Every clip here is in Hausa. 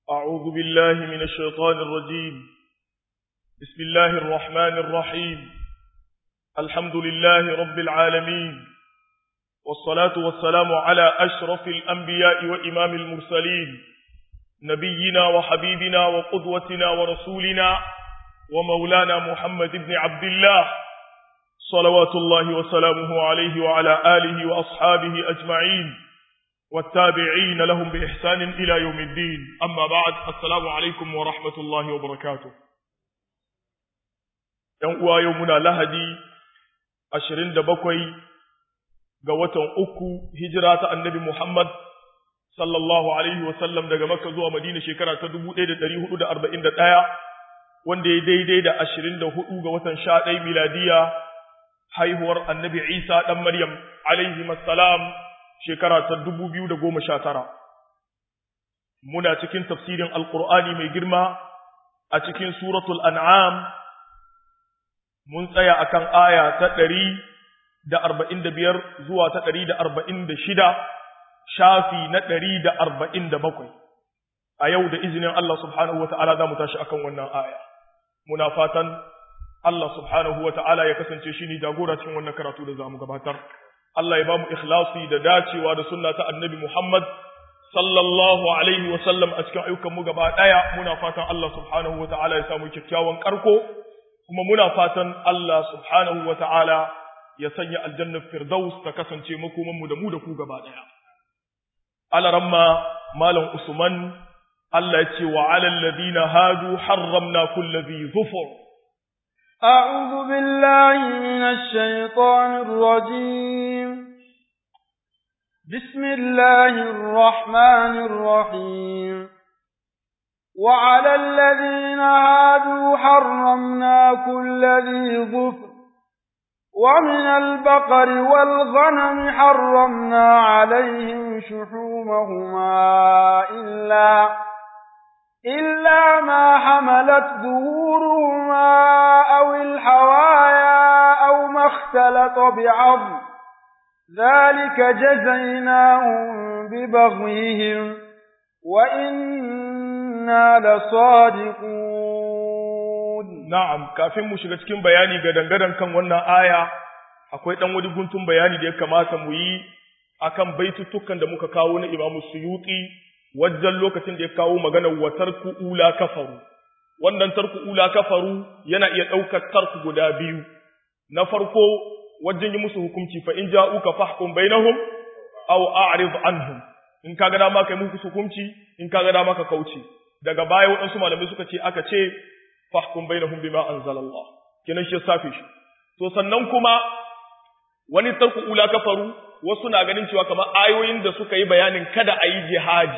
أعوذ بالله من الشيطان الرجيم بسم الله الرحمن الرحيم الحمد لله رب العالمين والصلاة والسلام على أشرف الأنبياء وإمام المرسلين نبينا وحبيبنا وقدوتنا ورسولنا ومولانا محمد بن عبد الله صلوات الله وسلامه عليه وعلى آله وأصحابه أجمعين والتابعين لهم بإحسان إلى يوم الدين أما بعد السلام عليكم ورحمة الله وبركاته يوم يومنا لهدي أشرين دبكوي قوة أكو هجرة النبي محمد صلى الله عليه وسلم daga Makka zuwa Madina shekara ta 1441 wanda ya daidai da 24 ga watan 11 miladiya haihuwar Annabi Isa dan Maryam alaihi assalam shekara ta dubu biyu da goma sha tara. Muna cikin tafsirin Alƙur'ani mai girma a cikin suratul an'am mun tsaya akan aya ta ɗari da arba'in da biyar zuwa ta ɗari da arba'in da shida shafi na ɗari da arba'in da bakwai. A yau da izinin Allah subhanahu wa ta'ala za mu tashi akan wannan aya. Muna fatan Allah subhanahu wa ta'ala ya kasance shi ne jagora cikin wannan karatu da za mu gabatar. Allah ya ba mu ikhlasi da dacewa da sunna ta annabi Muhammad sallallahu alaihi wa sallam a cikin ayyukan mu gaba daya muna fatan Allah subhanahu wa ta'ala ya samu kyakkyawan karko kuma muna fatan Allah subhanahu wa ta'ala ya sanya aljanna firdaus ta kasance makoman mu da mu da ku gaba daya alaramma malam usman Allah ya ce wa alal ladina hadu harramna kulli dhi zufur أعوذ بالله من الشيطان الرجيم بسم الله الرحمن الرحيم وعلى الذين هادوا حرمنا كل ذي ظفر ومن البقر والغنم حرمنا عليهم شحومهما إلا إلا ما حملت ظهورهما أو الحوايا أو ما اختلط بعظم ذلك جزيناهم ببغيهم وإنا لصادقون نعم kafin mu shiga cikin bayani ga dangadan kan wannan aya akwai dan wani guntun bayani da ya kamata mu yi akan baitutukan da muka kawo na Imam Suyuti wajen lokacin da ya kawo maganar wa tarku ula kafaru wannan tarku ula kafaru yana iya ɗaukar tarku guda biyu na farko wajen yi musu hukunci fa in ja'uka fahkum bainahum aw a'rid anhum in kaga dama kai musu hukunci in kaga dama ka kauce daga baya waɗansu malamai suka ce aka ce fahkum bainahum bima anzalallah kenan shi safi shi to sannan kuma wani tarku ula kafaru wasu na ganin cewa kamar ayoyin da suka yi bayanin kada a yi jihadi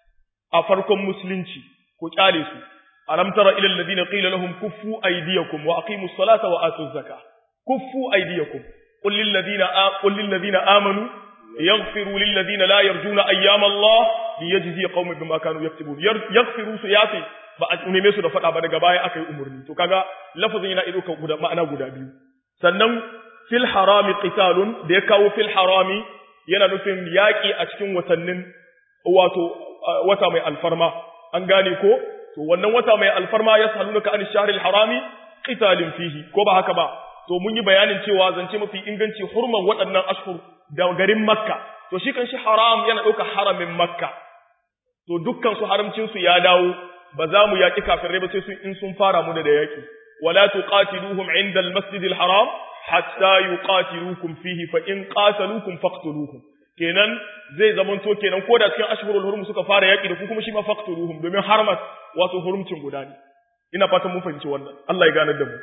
a farkon musulunci ku kyale su alam tara ila alladhina qila lahum kuffu aydiyakum wa aqimus salata wa atuz zakah kuffu aydiyakum qul lil ladina qul lil ladina amanu yaghfiru lil ladina la yarjuna ayyama Allah liyajzi qauman bima kanu yaktubun yaghfiru su yafi ba a neme su da fada ba daga baya aka yi umurni to kaga lafazin yana ido guda ma'ana guda biyu sannan fil harami qitalun da ya kawo fil harami yana nufin yaki a cikin watannin wato wata mai alfarma an gane ko to wannan wata mai alfarma ya salunaka an shahril harami qitalin fihi ko ba haka ba to mun yi bayanin cewa zance mafi inganci hurman waɗannan ashhur da garin makka to shi kan shi haram yana ɗauka haramin makka to dukkan su haramcin su ya dawo ba za mu yaƙi kafirai ba sai su in sun fara mu da yaƙi wala tuqatiluhum inda al-masjidil haram hatta yuqatilukum fihi fa in qataluukum faqtuluhum kenan zai zamanto kenan ko da cikin ashhurul hurum suka fara yaki da ku kuma shi ma faqtuluhum domin harmat wato hurumcin guda ne ina fatan mun fahimci wannan Allah ya ganar da mu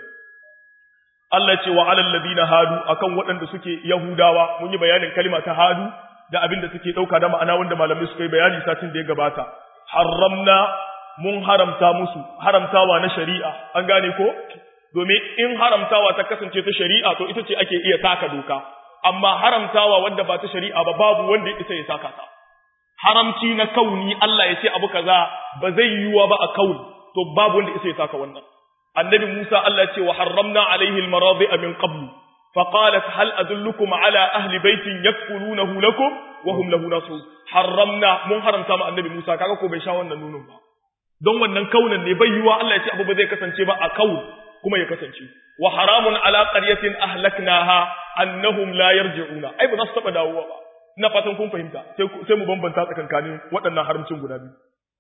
Allah ya ce wa alal ladina hadu akan waɗanda suke yahudawa mun yi bayanin kalma ta hadu da abin da take dauka da ma'ana wanda malamai suka yi bayani satin da ya gabata haramna mun haramta musu haramtawa na shari'a an gane ko domin in haramtawa ta kasance ta shari'a to ita ce ake iya taka doka amma haramtawa wanda ba ta shari'a ba babu wanda ya isa ya saka ta haramci na kauni Allah ya ce abu kaza ba zai yiwuwa ba a kauni to babu wanda isa ya saka wannan annabi Musa Allah ya ce wa harramna alaihi almaradi'a min qablu فقالت هل أدلكم على أهل بيت يكفلونه لكم وهم له نصرون حرمنا من حرمتا مع النبي موسى كاكا كو بيشا wannan nunun ba don wannan kaunan ne bai yiwa Allah ya ce abu ba zai kasance ba a kaun kuma ya kasance wa haramun ala qaryatin ahlaknaha annahum la yarji'una ai ba za su taba dawowa ba ina fatan kun fahimta sai sai mu bambanta tsakankanin waɗannan haramcin guda biyu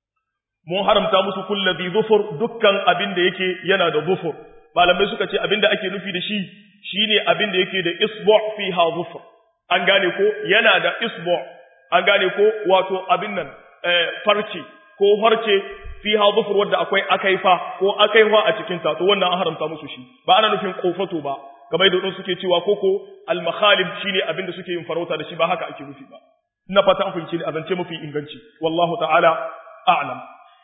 mun haramta musu kulladhi zufur dukkan abin da yake yana da zufur malamai suka ce abin da ake nufi da shi shine abin da yake da isbu' fiha zufur an gane ko yana da isbu' an gane ko wato abin nan farce ko farce fiha zufur wanda akwai akaifa ko akaifa a cikin ta to wannan an haramta musu shi ba ana nufin kofato ba kamar da suke cewa koko al makhalib shine abin da suke yin farauta da shi ba haka ake nufi ba ina fata an fahimci a zance mafi inganci wallahu ta'ala a'lam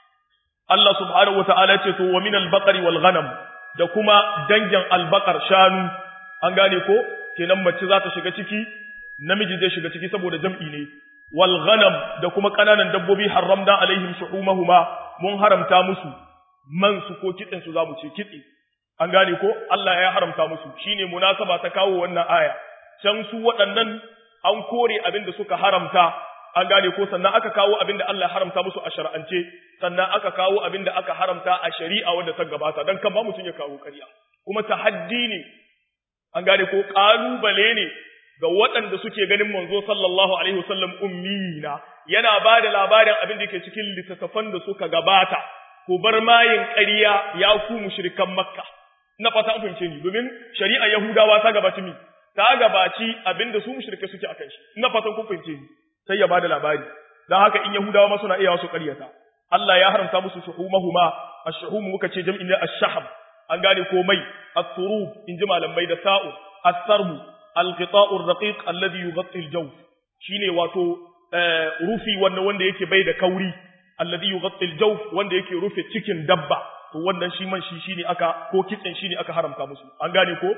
Allah subhanahu wa ta'ala ce to wa min al-baqari wal ghanam da kuma dangin al-baqar shanu an gane ko kenan mace za ta shiga ciki namiji zai shiga ciki saboda jam'i ne wal ghanam da kuma kananan dabbobi haramna alaihim shuhumahuma mun haramta musu man su ko kitsen su zamu ce kitse an gane ko Allah ya haramta musu shine munasaba ta kawo wannan aya can su waɗannan an kore abin da suka haramta an gane ko sannan aka kawo abin da Allah ya haramta musu a shar'ance sannan aka kawo abin da aka haramta a shari'a wanda ta gabata dan kan ba mutum ya kawo ƙarya kuma tahaddi ne an gane ko kalubale ne ga waɗanda suke ganin manzo sallallahu alaihi wasallam ummina yana ba da labarin abin da ke cikin littattafan da suka gabata ku bar mayin ƙarya ya ku mushrikan makka na fata an fahimce ni domin shari'a yahudawa ta gabaci mi ta gabaci abin da su mushrike suke akan shi ina fatan kun fahimce ni sai ya bada labari dan haka in yahudawa ma suna iya su ƙaryata Allah ya haramta musu shuhumahuma ash-shuhum muka ce jam'in ne ash-shahab an gane ko mai at-turub in ji malamai da sa'u as-sarbu al-qita'u ar-raqiq alladhi yughatti al-jawf shine wato rufi wanda wanda yake bai da kauri alladhi yughatti al-jawf wanda yake rufe cikin dabba to wannan shi man shi shine aka ko kitsen shine aka haramta musu an gane ko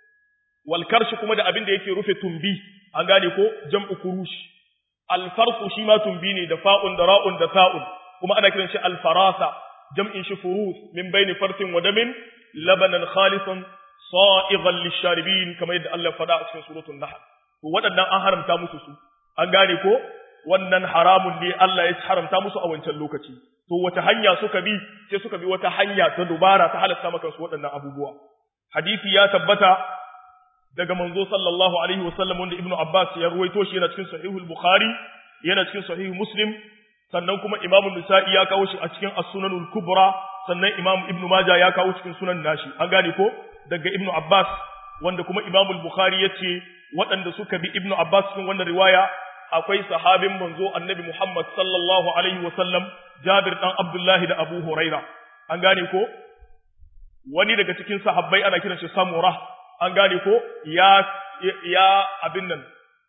wal karshi kuma da abin da yake rufe tumbi an gane ko jam'u kurush al farqu shi ma tumbi ne da fa'un da ra'un da sa'un kuma ana kiran shi al farasa jam'in shi furus min baini farsin wa damin labanan khalisan sa'igan lisharibin kamar yadda Allah faɗa a cikin suratul nahl to waɗannan an haramta musu su an gane ko wannan haramun ne Allah ya haramta musu a wancan lokaci to wata hanya suka bi sai suka bi wata hanya ta dubara ta halatta maka su waɗannan abubuwa hadisi ya tabbata daga manzo sallallahu alaihi wasallam wanda ibnu abbas ya ruwaito shi yana cikin sahihul bukhari yana cikin sahih muslim sannan kuma imamu nisa'i ya kawo shi a cikin as-sunanul kubra sannan imam ibnu majah ya kawo cikin sunan nashi an gane ko daga ibnu abbas wanda kuma imamu bukhari yace waɗanda suka bi ibnu abbas cikin wannan riwaya akwai sahabin manzo annabi Muhammad sallallahu alaihi wasallam Jabir dan Abdullahi da Abu Huraira an gane ko wani daga cikin sahabbai ana kiran shi Samura an gane ko ya ya abin nan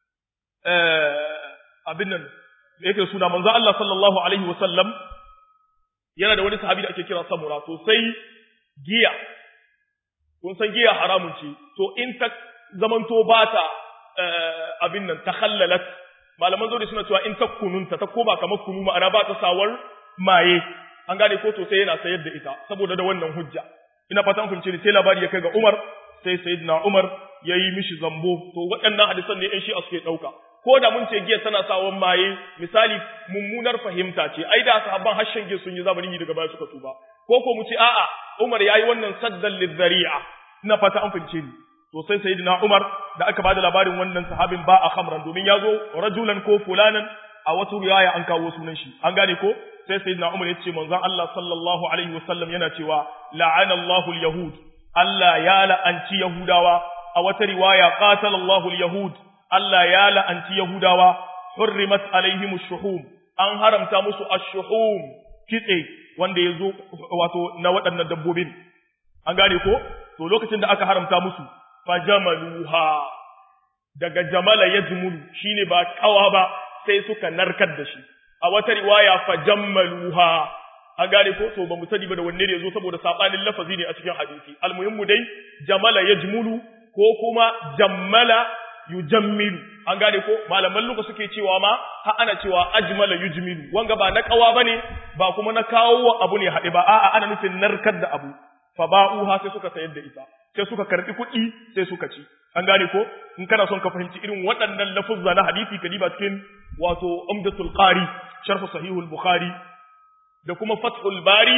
eh abin nan yake suna manzo Allah sallallahu alaihi wasallam yana da wani sahabi da ake kira Samura to sai giya kun san giya haramun ce to in ta zamanto ba ta abin nan takhallalat malaman zaure suna cewa in ta kununta ta koma kamar kunu ma'ana ba ta sawar maye an gane ko to sai yana sayar da ita saboda da wannan hujja ina fatan kun ne sai labari ya kai ga Umar sai sayyidina Umar yayi mishi zambo to waɗannan hadisan ne ɗan shi suke ɗauka ko da mun ce giya tana sawan maye misali mummunar fahimta ce ai da sahabban hashen giya sun yi zamanin daga baya suka tuba ko ko mu ce a'a Umar yayi wannan saddan lizzari'a ina fata an fahimce ni to sai sayyidina Umar da aka bada labarin wannan sahabin ba a khamran domin yazo rajulan ko fulanan a wata riwaya an kawo sunan shi an gane ko sai sayyidina Umar ya ce manzon Allah sallallahu alaihi wasallam yana cewa la'ana Allahu al-yahud Allah ya la'anci yahudawa a wata riwaya qatala Allahu al-yahud Allah ya la'anci yahudawa hurrimat alaihim ash-shuhum an haramta musu ash-shuhum kitse wanda yazo wato na waɗannan dabbobin an gane ko to lokacin da aka haramta musu fajamaluha daga jamala ya jumulu shine ba kawa ba sai suka narkar da shi a wata riwaya fajammaluha an gane ko to ba mu sani ba da wanne ne yazo saboda sabanin lafazi ne a cikin hadisi almuhimmu dai jamala yajmulu ko kuma jammala yujammilu an gane ko malaman luka suke cewa ma ha ana cewa ajmala yujmilu wanga ba na kawa bane ba kuma na kawo abu ne haɗe ba a'a ana nufin narkar da abu fa ba'uha sai suka sayar da ita sai suka karbi kuɗi sai suka ci an gane ko in kana son ka fahimci irin waɗannan lafuzza na hadisi ka diba cikin wato umdatul qari sharh sahihul bukhari da kuma fathul bari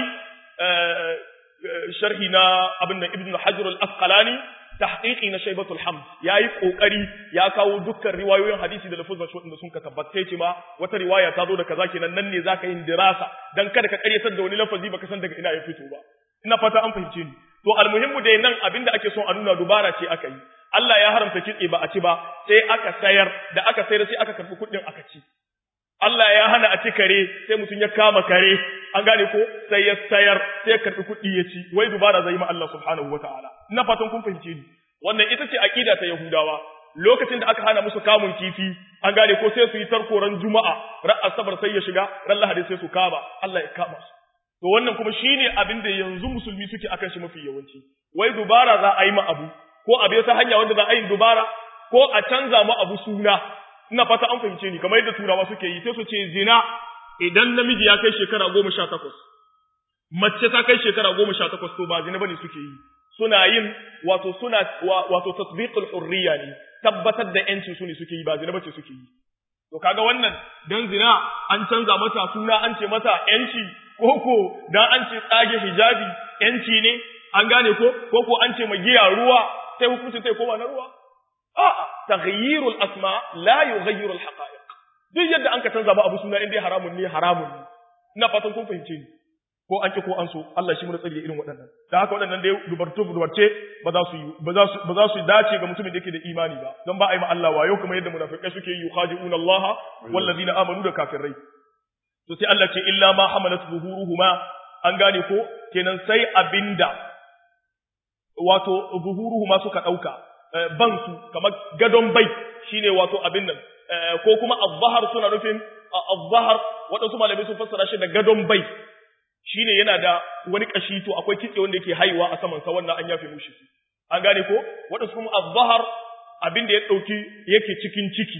sharhi na abin da ibn hajar al-asqalani tahqiqi na shaybatul hamd yayi kokari ya kawo dukkan riwayoyin hadisi da lafuzan shi da sun ka tabbata ce ma wata riwaya ta zo da kaza kenan nan ne zaka yin dirasa dan kada ka karyatar da wani lafazi baka san daga ina ya fito ba ina fata an fahimce ni to almuhimmu dai nan abinda ake son a nuna dubara ce aka yi Allah ya haramta kitse ba a ci ba sai aka sayar da aka sayar sai aka karbi kuɗin aka ci Allah ya hana a ci kare sai mutum ya kama kare an gane ko sai ya sayar sai ya karbi kuɗi ya ci wai dubara zai ma Allah subhanahu wataala ina fatan kun fahimce ni wannan ita ce aqida ta Yahudawa lokacin da aka hana musu kamun kifi an gane ko sai su yi tarkoran juma'a ran asabar sai ya shiga ran lahadi sai su kama Allah ya kama su to wannan kuma shine abin da yanzu musulmi suke akan shi mafi yawanci wai dubara za a yi ma abu ko a bi ta hanya wanda za a yi dubara ko a canza ma abu suna ina fata an fahimce ni kamar yadda turawa suke yi sai su ce zina idan namiji ya kai shekara goma sha takwas mace ta kai shekara goma sha takwas to ba zina bane suke yi suna yin wato suna wato tasbiqul hurriya ne tabbatar da yancin su ne suke yi ba zina bace suke yi to kaga wannan dan zina an canza mata suna an ce mata yanci koko dan an ce tsage hijabi yanci ne an gane ko koko an ce magiya ruwa sai hukunci sai koma na ruwa a'a taghyirul asma la yughayyiru al haqa'iq duk yadda an ka canza ba abu suna indai haramun ne haramun ne ina fatan kun fahimce ni ko an ki ko an so Allah shi mu tsare irin waɗannan da haka waɗannan dai dubarto dubarce ba za su yi ba za su ba za su dace ga mutumin da yake da imani ba don ba a yi ma Allah wayo kamar yadda munafikai suke yi yukhadi'una Allah wallazina amanu da kafirai to sai Allah ce illa ma hamalat zuhuruhuma an gane ko kenan sai abinda wato zuhuruhuma suka dauka ban su kamar gadon bai shine wato abin nan ko kuma az-zahar suna nufin az-zahar waɗansu malamai sun fassara shi da gadon bai shine yana da wani kashi to akwai kitse wanda yake haihuwa a saman sa wannan an yafe mushi an gane ko waɗansu kuma az-zahar abin da ya dauki yake cikin ciki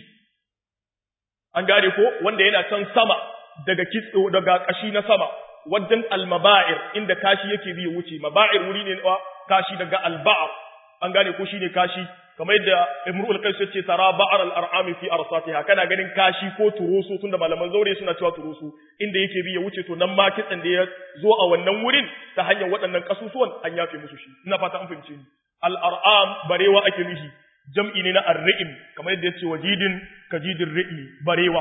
an gane ko wanda yana can sama daga kitse daga kashi na sama wajen al-maba'ir inda kashi yake bi wuce maba'ir wuri ne kashi daga al-ba'ar an gane ko shine kashi kamar yadda Imrul Qais yace tara ba'ar al-ar'ami fi arsatiha kana ganin kashi ko turusu tunda malaman zaure suna cewa turusu inda yake bi ya wuce to nan ma kitsan da ya zo a wannan wurin ta hanyar waɗannan kasusuwan an yafe musu shi ina fata an fahimce ni al-ar'am barewa ake nufi jam'i ne na ar-ri'im kamar yadda yace wajidin kajidin ri'mi barewa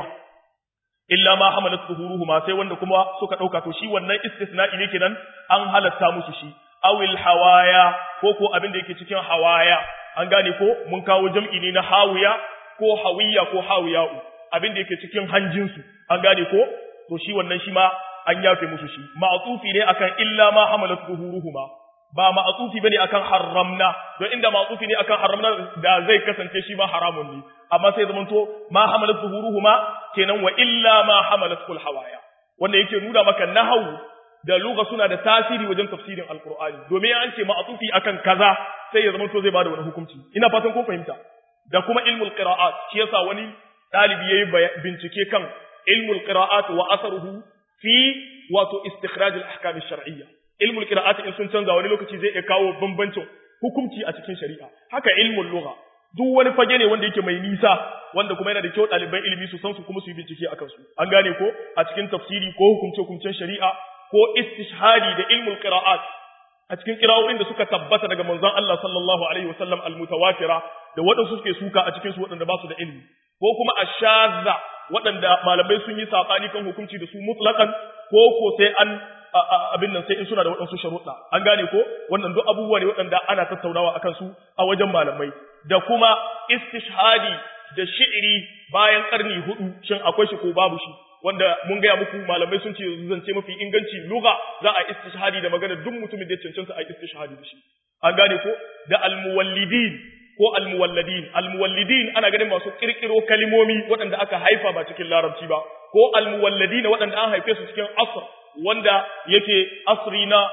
illa ma hamalat zuhuruhuma sai wanda kuma suka dauka to shi wannan istisna'i ne kenan an halatta musu shi awil hawaya ko ko abin da yake cikin hawaya an gane ko mun kawo jam'i ne na hawiya ko hawiya ko hawiya'u abin da yake cikin hanjinsu an gane ko to shi wannan shi ma an yafe musu shi ma'atufi ne akan illa ma hamalat zuhuruhuma ba ma'atufi bane akan haramna don inda ma'atufi ne akan haramna da zai kasance shi ma haramun ne amma sai zaman to ma hamalat zuhuruhuma kenan wa illa ma hamalat kul hawaya wanda yake nuna maka nahawu da lugha suna da tasiri wajen tafsirin alqur'ani domin an ce ma'atufi akan kaza sai ya zama to zai bada wani hukunci ina fatan kun fahimta da kuma ilmul qira'at shi yasa wani dalibi yayi bincike kan ilmul qira'at wa asaruhu fi wato istikhraj al-ahkam ash-shar'iyya ilmul qira'at in sun canza wani lokaci zai iya kawo bambancin hukunci a cikin shari'a haka ilmul lugha duk wani fage ne wanda yake mai nisa wanda kuma yana da kyau ɗaliban ilimi su san su kuma su yi bincike akan su an gane ko a cikin tafsiri ko hukumce hukumcen shari'a ko istishhadi da ilmul qira'at a cikin qira'o'in da suka tabbata daga manzon Allah sallallahu alaihi wasallam almutawatira da waɗansu suke suka a cikin su waɗanda ba su da ilimi ko kuma ashadza waɗanda malamai sun yi sabani kan hukunci da su mutlaqan ko ko sai an abin nan sai in suna da waɗansu sharuɗa an gane ko wannan duk abubuwa ne waɗanda ana tattaunawa akan su a wajen malamai da kuma istishhadi da shi'iri bayan karni hudu shin akwai shi ko babu shi wanda mun gaya muku malamai sun ce zance mafi inganci lugha za a istishhadi da magana duk mutumin da ya cancanta a istishhadi da shi an gane ko da almuwallidin ko almuwalladin almuwallidin ana ganin masu kirkiro kalimomi waɗanda aka haifa ba cikin larabci ba ko almuwalladin waɗanda an haife su cikin asr wanda yake asri na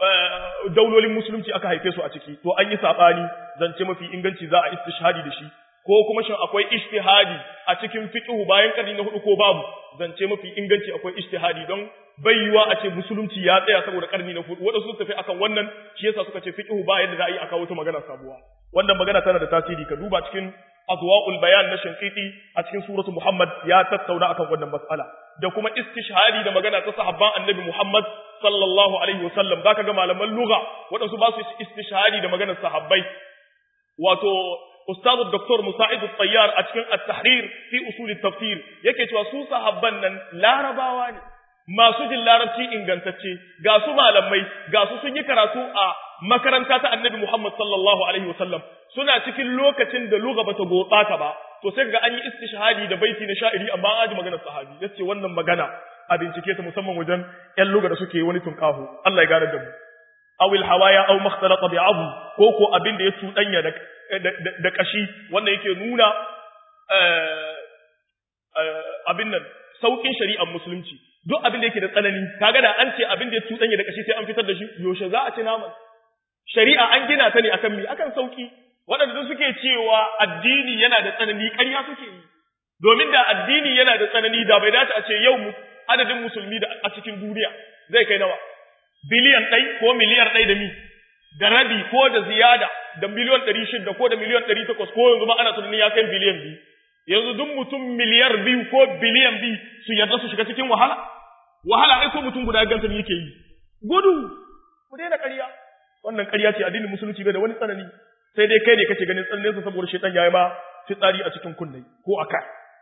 daulolin musulunci aka haife su a ciki to an yi sabani zance mafi inganci za a istishhadi da shi ko kuma shin akwai ijtihadi a cikin fiqhu bayan karni na hudu ko babu zance mafi inganci akwai ijtihadi don bayyuwa a ce musulunci ya tsaya saboda karni na hudu wanda su tafi akan wannan shi yasa suka ce fiqhu ba yadda za a yi a kawo ta magana sabuwa wannan magana tana da tasiri ka duba cikin adwa'ul bayan na shankiti a cikin suratu Muhammad ya tattauna akan wannan mas'ala da kuma istishhadi da magana ta sahabban annabi Muhammad sallallahu alaihi wasallam zaka ga malaman lugha waɗansu ba su istishhadi da maganar sahabbai wato ustazu Dr. Musa'id al-Tayyar a cikin at-tahrir fi usul at-tafsir yake cewa su sahabban nan larabawa ne masu jin larabci ingantacce ga su malamai ga su sun yi karatu a makaranta ta annabi Muhammad sallallahu alaihi wasallam suna cikin lokacin da lugha bata gobata ba to sai ga an yi istishhadi da baiti na sha'iri amma an aji maganar sahabi yace wannan magana a bincike ta musamman wajen ƴan lugha da suke wani tunƙaho Allah ya gane da mu aw al hawaya aw makhtalata bi azm ko ko abin da ya tudanya da da kashi wannan yake nuna abin nan saukin shari'ar musulunci duk abin da yake da tsanani kaga da an ce abin da ya tudanya da kashi sai an fitar da shi yaushe za a ci naman shari'a an gina ta ne akan mi akan sauki waɗanda suke cewa addini yana da tsanani ƙarya suke yi domin da addini yana da tsanani da bai dace a ce yau adadin musulmi da a cikin duniya zai kai nawa biliyan ɗai ko miliyan ɗai da mi da rabi ko da ziyada da miliyan ɗari shida ko da miliyan ɗari takwas ko yanzu ma ana tunanin ya kai biliyan biyu yanzu duk mutum miliyar biyu ko biliyan biyu su yarda su shiga cikin wahala wahala ai ko mutum guda ganta yake yi gudu ku daina ƙarya wannan ƙarya ce addinin musulunci bai da wani tsanani sai dai kai ne kake ganin tsananin sa saboda shaitan yayi ma fitsari a cikin kunne ko aka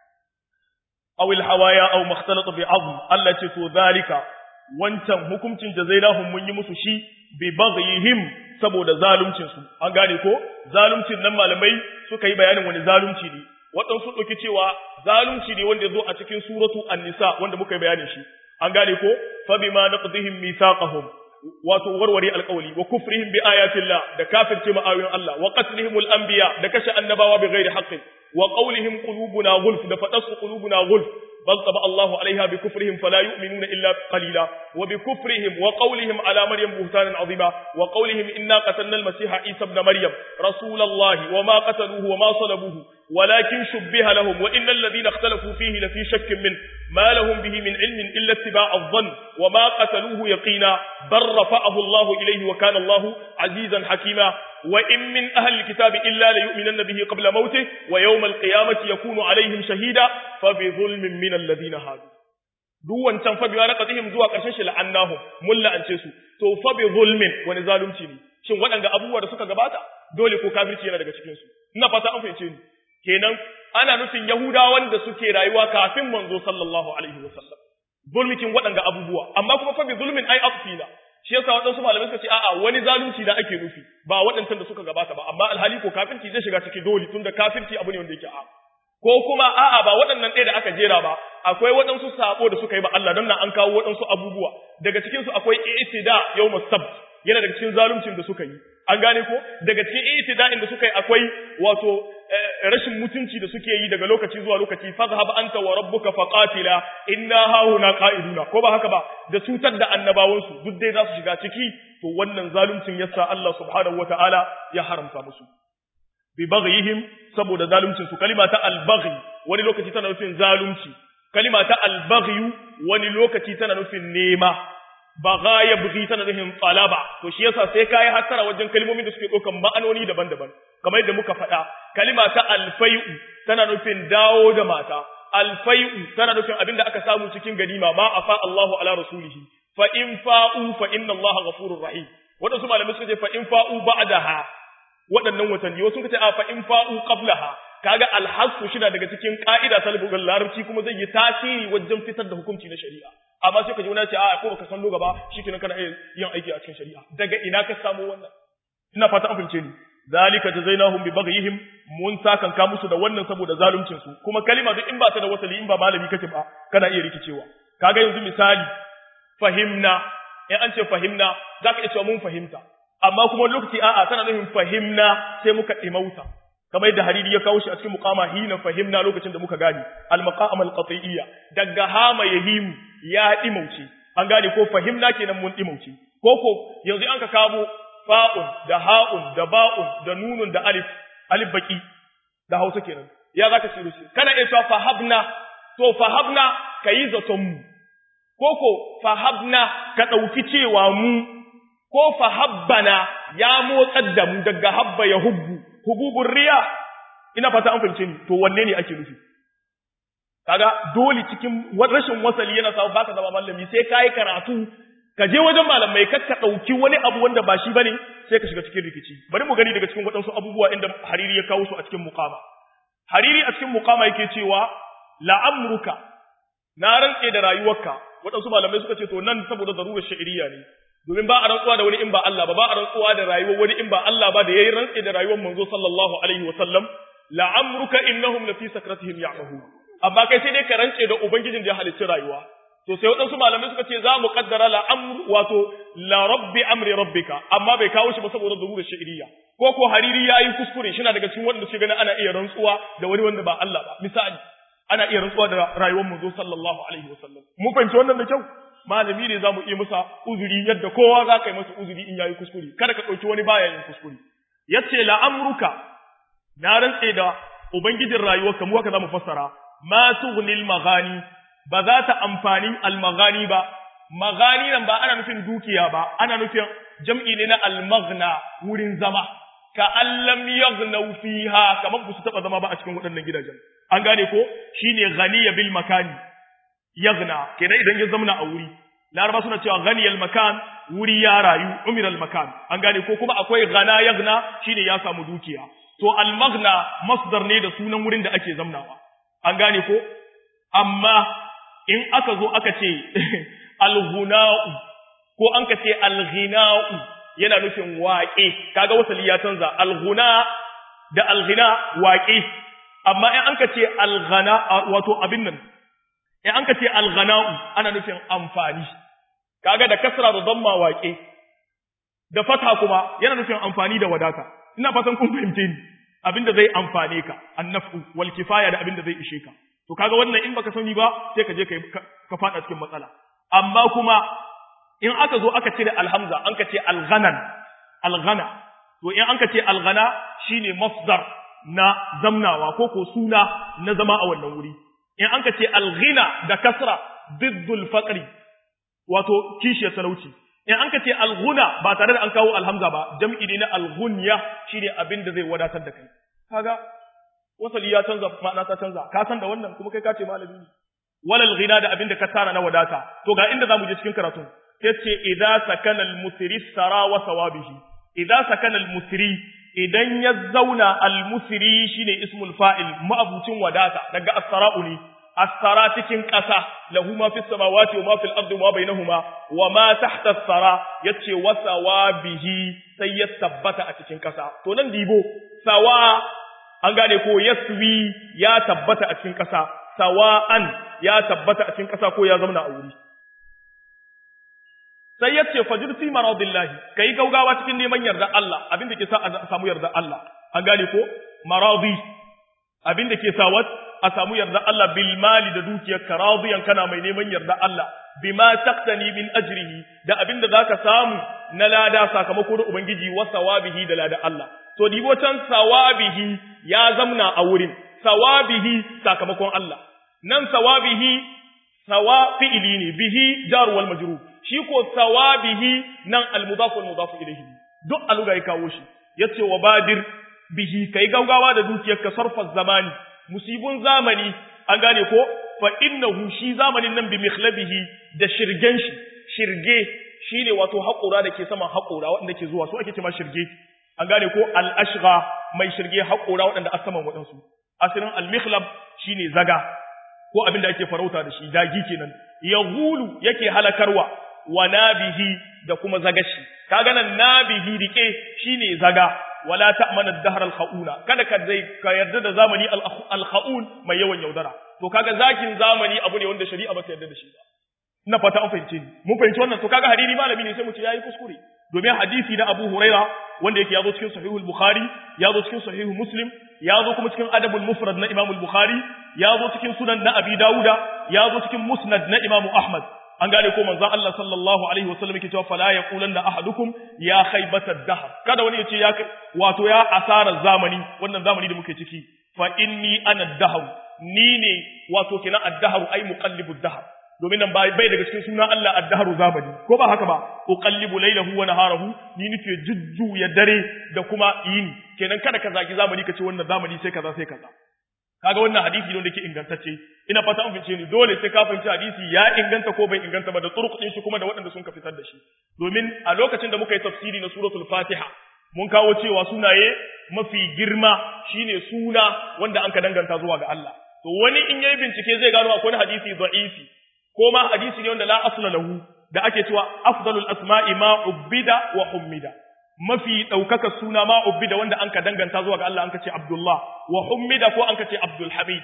aw al hawaya aw makhtalata bi azm Allah ce to zalika wancan hukuncin jazainahum mun yi musu shi bi baghihim saboda zaluncin su an gane ko zaluncin nan malamai suka yi bayanin wani zalunci ne waɗansu ɗauki cewa zalunci ne wanda ya zo a cikin suratu an-nisa wanda muka yi bayanin shi an gane ko fa bima naqdihim mithaqahum wato warware alƙawli wa kufrihim bi ayatillah da kafirce ma ayoyin Allah wa qatlihim al-anbiya da kashe annabawa bi ghairi haqqin wa qawlihim qulubuna ghulf da fadasu qulubuna ghulf bal taba Allahu alaiha bi kufrihim fala yu'minuna illa qalila wa bi kufrihim wa qawlihim ala maryam buhtanan azima wa qawlihim inna qatalna al-masiha isa ibn maryam rasulallahi wa ma qataluhu wa ma salabuhu ولكن شبه لهم وإن الذين اختلفوا فيه لفي شك منه ما لهم به من علم إلا اتباع الظن وما قتلوه يقينا بل رفعه الله إليه وكان الله عزيزا حكيما وإن من أهل الكتاب إلا ليؤمنن به قبل موته ويوم القيامة يكون عليهم شهيدا فبظلم من الذين هادوا duk wancan fa biwa raqatihim zuwa karshen shi la'annahum mun la'ance su to fa bi zulmin wani zalunci ne shin waɗanda abubuwa da suka gabata dole ko kafirci yana daga cikin su ina fata an fahimce ni kenan ana nufin Yahudawan da suke rayuwa kafin manzo sallallahu alaihi wasallam zulmikin waɗanga abubuwa amma kuma fa bi zulmin ai afsina shi yasa waɗansu malamai suka ce a'a wani zalunci da ake nufi ba waɗancan da suka gabata ba amma alhali ko kafirci zai shiga ciki dole tunda kafirci abu ne wanda yake a ko kuma a'a ba waɗannan ɗaya da aka jera ba akwai waɗansu sabo da suka yi ba Allah don nan an kawo waɗansu abubuwa daga cikin su akwai i'tida yawmus sabt yana daga cikin zaluncin da suka yi an gane ko daga cikin i'tida'in da suka yi akwai wato rashin mutunci da suke yi daga lokaci zuwa lokaci fazhab anta wa rabbuka faqatila inna hauna qa'iduna ko ba haka ba da cutar da annabawan su duk dai za su shiga ciki to wannan zaluncin yasa Allah subhanahu wataala ya haramta musu bi baghihim saboda zaluncin su kalima ta al-baghi wani lokaci tana nufin zalunci kalima ta al-baghi wani lokaci tana nufin nema baga ya bugi tana nufin talaba to shi yasa sai kai hasara wajen kalmomin da suke ɗaukan ma'anoni daban-daban kamar yadda muka faɗa kalima ta alfai'u tana nufin dawo da mata alfai'u tana nufin abinda aka samu cikin ganima ma afa Allahu ala rasulihi fa in fa'u fa inna Allaha ghafurur rahim wadansu malamai suka ce fa in fa'u ba'daha waɗannan watanni wasu suka ce a fa in fa'u qablaha kaga alhasu shina daga cikin ka'ida ta lugal larabci kuma zai yi tasiri wajen fitar da hukunci na shari'a amma sai ka ji wani ce a ko baka san loga ba shikenan kana iya yin aiki a cikin shari'a daga ina ka samu wannan ina fata an fince ni zalika jazainahum bi baghihim mun sakan ka musu da wannan saboda zaluncin su kuma kalima duk in ba ta da wasali in ba malami kake ba kana iya rikicewa kaga yanzu misali fahimna in an ce fahimna zaka iya cewa mun fahimta amma kuma lokaci a'a tana nufin fahimna sai muka dimauta kamar yadda hariri ya kawo shi a cikin muqama hina fahimna lokacin da muka gani al maqam al qat'iyya daga hama yahim ya dimauce an gane ko fahimna kenan mun dimauce ko ko yanzu an ka kawo fa'un da ha'un da ba'un da nunun da alif alif baki da hausa kenan ya zaka ce shi kana iya cewa fahabna to fahabna kayi zaton mu ko ko fahabna ka dauki cewa mu ko fahabbana ya motsar da mu daga habba ya hubbu hububun riya ina fata an fahimce ni to wanne ne ake nufi kaga dole cikin rashin wasali yana sa baka zama malami sai kai karatu ka je wajen malamai kar ka dauki wani abu wanda ba shi bane sai ka shiga cikin rikici bari mu gani daga cikin waɗansu abubuwa inda hariri ya kawo su a cikin muqama hariri a cikin muqama yake cewa la'amruka na rantse da rayuwarka waɗansu malamai suka ce to nan saboda zarurar sha'iriya ne domin ba a rantsuwa da wani in ba Allah ba ba a rantsuwa da rayuwar wani in ba Allah ba da yayi rantse da rayuwar manzo sallallahu alaihi wa sallam la'amruka innahum lafi sakratihim ya'mahu amma kai sai dai ka rantse da ubangijin da ya halicci rayuwa to sai waɗansu malamai suka ce za mu kaddara la'amru wato la rabbi amri rabbika amma bai kawo shi ba saboda zarurar sha'iriya ko ko hariri yayi kuskure shi na daga cikin wanda suke ganin ana iya rantsuwa da wani wanda ba Allah ba misali ana iya rantsuwa da rayuwar manzo sallallahu alaihi wasallam mun fahimci wannan da kyau malami ne zamu iya masa uzuri yadda kowa za ka yi masa uzuri in yayi kuskure kada ka dauki wani baya yin kuskure yace la amruka na rantse da ubangijin rayuwarka mu haka zamu fassara ma tughnil maghani ba za ta amfani al maghani ba maghani nan ba ana nufin dukiya ba ana nufin jam'i ne na al maghna wurin zama ka allam yaghnaw fiha kamar ba su taba zama ba a cikin waɗannan gidajen an gane ko shine ghaniya bil makani yaghna kenan idan ya zamna a wuri laraba suna cewa ghaniyal makan wuri ya rayu umiral makan an gane ko kuma akwai ghana yaghna shine ya samu dukiya to al maghna masdar ne da sunan wurin da ake zamnawa an gane ko amma in aka zo aka ce al ghuna'u ko an ka ce al ghina'u yana nufin waƙe kaga wasali ya canza al ghuna da al ghina waƙe amma in an ka ce alghana wato abin nan in an ka ce alghana'u ana nufin amfani kaga da kasra da damma waƙe da fata kuma yana nufin amfani da wadata ina fatan kun fahimce ni abinda zai amfane ka annafu wal kifaya da abinda zai ishe ka to kaga wannan in baka sani ba sai ka je ka ka fada cikin matsala amma kuma in aka zo aka cire alhamza an ka ce alghanan alghana to in an ka ce alghana shine masdar na zamnawa ko ko suna na zama a wannan wuri in an ka ce alghina da kasra diddul faqri wato kishiyar talauci in an ka ce alghuna ba tare da an kawo alhamza ba jam'i ne na alghunya shine abin da zai wadatar da kai kaga wasali ya canza ma'ana ta canza ka san da wannan kuma kai ka ce malami ne walal ghina da abin da ka tara na wadata to ga inda zamu je cikin karatu sai ce idza sakana al-musri sara wa sawabihi idza sakana al-musri idan ya zauna al-musri shine ismul fa'il ma'abucin wadata daga as-sara'u ne as-sara cikin ƙasa lahu ma fis samawati wa ma fil ardi wa bainahuma wa ma tahta as-sara yace wa sawabihi sai ya tabbata a cikin ƙasa to nan dibo sawa an gane ko yaswi ya tabbata a cikin ƙasa sawa'an ya tabbata a cikin ƙasa ko ya zauna a wuri sai ya ce fajir fi maradillahi kai gaugawa cikin neman yarda Allah abin da ke sa a samu yarda Allah an gane ko maradi abin da ke sa wat a samu yarda Allah bil mali da dukiyar ka radiyan kana mai neman yarda Allah bima taqtani min ajrihi da abin da zaka samu na lada sakamako da ubangiji wa sawabihi da lada Allah to dibo can sawabihi ya zamna a wurin sawabihi sakamakon Allah nan sawabihi sawa fi'ili ne bihi jar wal majrur shi ko sawabihi nan al-mudaf wal mudaf ilayhi duk aluga ya kawo shi yace wa badir bihi kai gaugawa da dukiyar ka sarfa zamani musibun zamani an gane ko fa innahu shi zamanin nan bi mikhlabihi da shirgen shi shirge shine wato haƙura da ke saman haƙura waɗanda ke zuwa su ake cewa shirge an gane ko al-ashgha mai shirge haƙura waɗanda a saman waɗansu asirin al-mikhlab shine zaga ko abin da ake farauta da shi dagi kenan yahulu yake halakarwa wa nabihi da kuma zagashi kaga nan nabihi rike shine zaga wala ta'mana ad-dahr al-khauna kada ka dai ka yarda da zamani al-khaun mai yawan yaudara to kaga zakin zamani abu ne wanda shari'a ba ta yarda da shi ba ina fata an fahimce ni mun fahimci wannan to kaga hadisi malami ne sai mu ce yayi kuskure domin hadisi na Abu Huraira wanda yake yazo cikin sahihul Bukhari yazo cikin sahihu Muslim yazo kuma cikin adabul mufrad na Imam al-Bukhari yazo cikin sunan na Abi Dawuda yazo cikin musnad na Imam Ahmad an gane ko manzon Allah sallallahu alaihi wasallam yake cewa fala yaqulanna ahadukum ya khaybata dahr kada wani yace ya wato ya asara zamani wannan zamani da muke ciki fa inni ana dahr ni ne wato kina ad-dahr ay muqallibu dahr domin nan bai daga cikin suna Allah ad-dahru zamani ko ba haka ba uqallibu laylahu wa naharahu ni nake jujjuya dare da kuma yini kenan kada ka zagi zamani ka ce wannan zamani sai kaza sai kaza kaga wannan hadisi ne wanda yake ingantacce ina fata an fince ni dole sai ka fahimci hadisi ya inganta ko bai inganta ba da turuq din shi kuma da waɗanda sun ka fitar da shi domin a lokacin da muka yi tafsiri na suratul fatiha mun kawo cewa sunaye mafi girma shine suna wanda an ka danganta zuwa ga Allah to wani in yayi bincike zai gano akwai hadisi da'ifi ko ma hadisi ne wanda la asla lahu da ake cewa afdalul asma'i ma ubbida wa hummida mafi ɗaukaka suna ma ubbida wanda an ka danganta zuwa ga Allah an ka ce Abdullah wa hummida ko an ka ce Abdul Hamid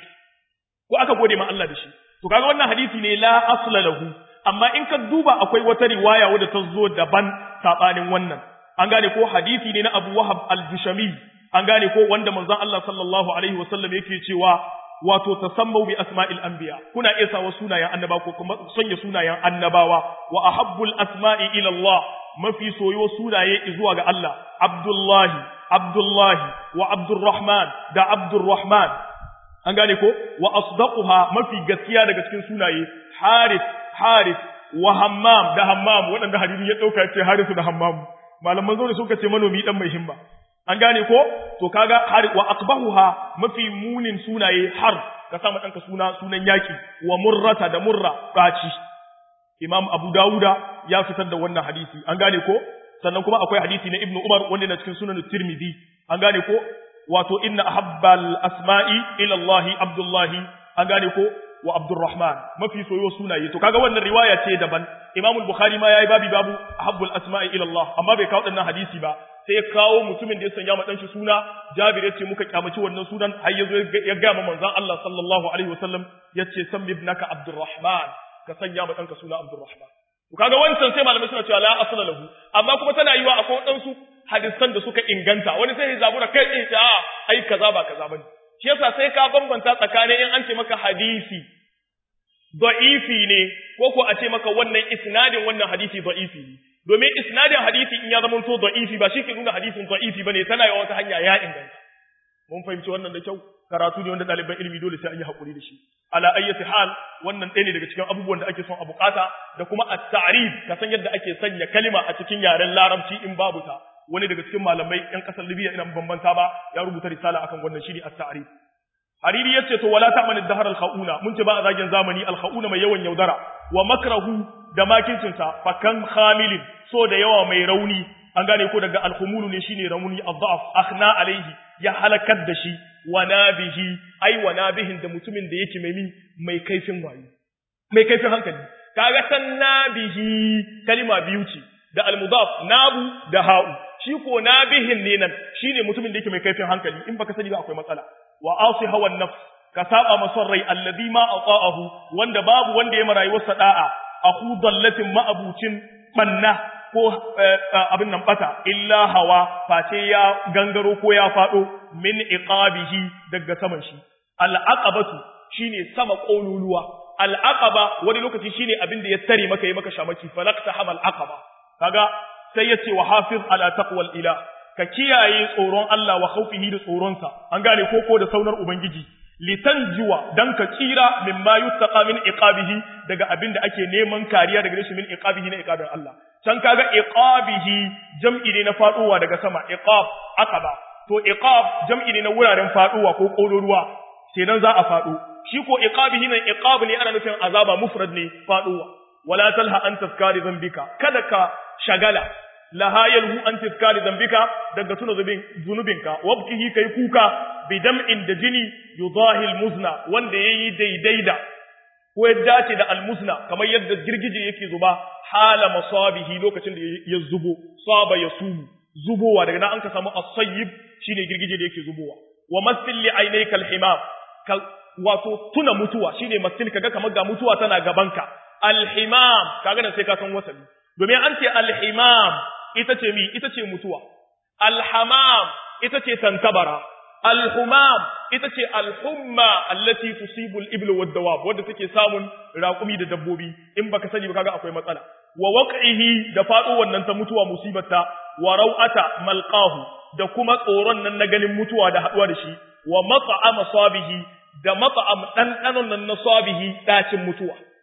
ko aka gode ma Allah da shi to kaga wannan hadisi ne la asla lahu amma in ka duba akwai wata riwaya wadda ta zo daban sabanin wannan an gane ko hadisi ne na Abu Wahab al-Jushami an gane ko wanda manzon Allah sallallahu alaihi wasallam yake cewa wato tasammau bi asma'il anbiya kuna iya sawa sunayen annaba ko kuma sanya sunayen annabawa wa ahabbul asma'i ila Allah mafi soyo sunaye zuwa ga Allah Abdullahi Abdullahi wa Abdurrahman da Abdurrahman an gane ko wa asdaquha mafi gaskiya daga cikin sunaye Harith Harith wa Hammam da Hammam waɗanda hadisi ya dauka ce Harith da Hammam malaman zaune suka ce manomi dan mai himma an gane ko to kaga har wa aqbahuha mafi munin sunaye har ka sa danka suna sunan yaki wa murrata da murra baci imam abu dauda ya fitar da wannan hadisi an gane ko sannan kuma akwai hadisi na ibnu umar wanda na cikin sunan tirmidhi an gane ko wato inna ahabbal asma'i ila allah abdullahi an gane ko wa abdurrahman mafi soyo sunaye to kaga wannan riwaya ce daban imam al-bukhari ma yayi babi babu ahabbul asma'i ila allah amma bai kawo dannan hadisi ba sai ya kawo mutumin da ya sanya ma danshi suna Jabir yace muka kyamaci wannan sunan har yazo ya ga ma manzon Allah sallallahu alaihi wasallam yace sam ibnaka Abdurrahman ka sanya ma danka suna Abdurrahman to kaga wancan sai malamai suna cewa la asla lahu amma kuma tana yiwa akwai wadansu hadisan da suka inganta wani sai ya zabura kai tsaye ta ai kaza ba kaza bane shi yasa sai ka bambanta tsakanin in an ce maka hadisi da'ifi ne ko ko a ce maka wannan isnadin wannan hadisi da'ifi ne domin isnadin hadisi in ya zama to da'ifi ba shi ke nuna hadisin da'ifi bane tana yawa wata hanya ya inganta mun fahimci wannan da kyau karatu ne wanda ɗaliban ilimi dole sai an yi hakuri da shi ala ayyati hal wannan ɗaya ne daga cikin abubuwan da ake son a bukata da kuma at-ta'rif ka san yadda ake sanya kalima a cikin yaren larabci in babu ta wani daga cikin malamai yan kasar Libya ina bambanta ba ya rubuta risala akan wannan shine at-ta'rif Hariri yace to wala ta'manu dahar al-khauna mun ce ba a zagin zamani al-khauna mai yawan yaudara wa makrahu da makincinsa fakan khamilin so da yawa mai rauni an gane ko daga alkhumulu ne shine rauni adhaf akhna alaihi ya halakar da shi wa nabihi ai wa nabihin da mutumin da yake mai mai kaifin wayo mai kaifin hankali kaga san nabihi kalima biyu ce da almudaf nabu da ha'u shi ko nabihin ne nan shine mutumin da yake mai kaifin hankali in baka sani ba akwai matsala wa asi hawan nafs ka saba masar rai alladhi ma ata'ahu wanda babu wanda ya marayuwarsa da'a aku dallatin ma'abucin banna ko abin nan bata illa hawa face ya gangaro ko ya fado min iqabihi daga saman shi al'aqabatu shine sama koluluwa al'aqaba wani lokaci shine abin da ya tare maka yi maka shamaki falaqta hamal aqaba kaga sai yace wa hafiz ala taqwal ilah ka kiyaye tsoron Allah wa khawfihi da tsoronsa an gane ko ko da saunar ubangiji litanjuwa dan ka tsira mimma yuttaqa min iqabihi daga abinda ake neman kariya daga shi min iqabihi na iqabin Allah can kaga iqabihi jam'i ne na faduwa daga sama iqab aqaba to iqab jam'i ne na wuraren faduwa ko koloruwa kenan za a fado shi ko iqabihi nan iqab ne ana nufin azaba mufrad ne faduwa wala talha an tafkari zambika kada ka shagala laha yalhu an tafkari zambika daga tuna zunubinka wabkihi kai kuka bidam'in da jini yudahil muzna wanda yayi daidai da ko ya dace da almuzna kamar yadda girgije yake zuba hala masabihi lokacin da ya zubo saba ya sumu zubowa daga nan an ka samu as-sayyib shine girgije da yake zubowa wa masil li aynayka al-himam ka wato tuna mutuwa shine masil kaga kamar ga mutuwa tana gabanka al-himam kaga nan sai ka san wasabi domin an ce al-himam ita ce mi ita ce mutuwa al-hamam ita ce tantabara Al-humam ita ce al-humma allati tusibu al-ibl wa dawab wanda take samun raƙumi da dabbobi in baka sani ba kaga akwai matsala wa waq'ihi da faɗo wannan ta mutuwa musibata wa rau'ata malqahu da kuma tsoron nan na ganin mutuwa da haɗuwa da shi wa mat'am sabihi da mat'am ɗanɗanon nan na sabihi ɗacin mutuwa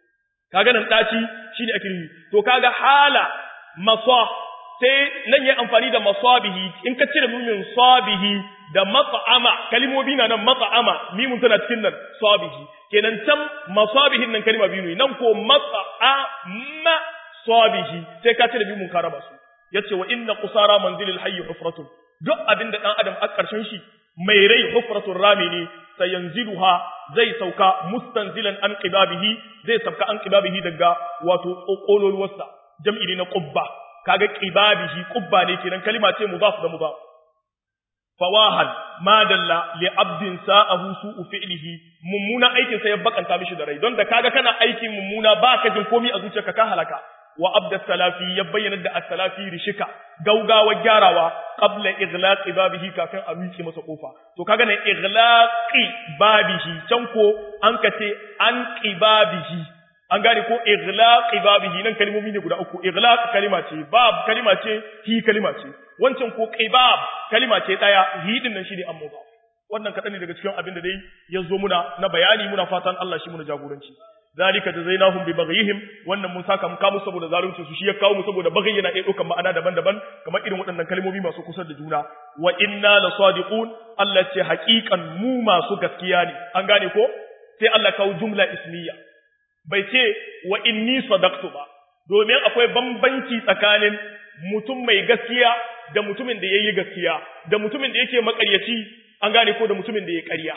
kaga nan daci shine ake nufi to kaga hala masa sai nan yayi amfani da masabihi in ka cire mimin sabihi da mat'ama kalimomi na nan mat'ama mimun tana cikin nan sabihi kenan can masabihin nan kalima biyu ne nan ko mat'ama sabihi sai ka cire mimun ka raba su yace wa inna qusara manzilil hayy hufratun duk abinda dan adam a karshen shi mai rai hufratun rami ne sayanziluha zai sauka mustanzilan an qibabihi zai sauka an qibabihi daga wato kokololuwarsa jam'i ne na qubba kaga qibabihi qubba ne kenan kalima ce mudaf da mudaf fawahan madalla li abdin sa'ahu su'u fi'lihi mummuna aikin sa ya bakanta mishi da rai don da kaga kana aikin mummuna baka jin komai a zuciyarka ka halaka wa abda salafi ya bayyana da as-salafi rishika gaugawa gyarawa qabla ighlaqi babihi kafin a miƙe masa kofa to kaga ne ighlaqi babihi can ko an kace an qibabihi an gane ko ighlaqi babihi nan kalmomi ne guda uku ighlaq kalima ce bab kalima ce hi kalima ce wancan ko qibab kalima ce daya hi din nan shine amma wannan kadan ne daga cikin abin da dai ya zo muna na bayani muna fatan Allah shi muna jagoranci zalika jazainahum bi baghihim wannan mun saka mu kamu saboda zalunci su shi ya kawo mu saboda baghi yana iya daukan ma'ana daban-daban kamar irin waɗannan kalmomi masu kusa da juna wa inna la sadiqun Allah ce haƙiƙan mu masu gaskiya ne an gane ko sai Allah kawo jumla ismiya bai ce wa inni sadaqtu ba domin akwai bambanci tsakanin mutum mai gaskiya da mutumin da yayi gaskiya da mutumin da yake makaryaci an gane ko da mutumin da yayi ƙarya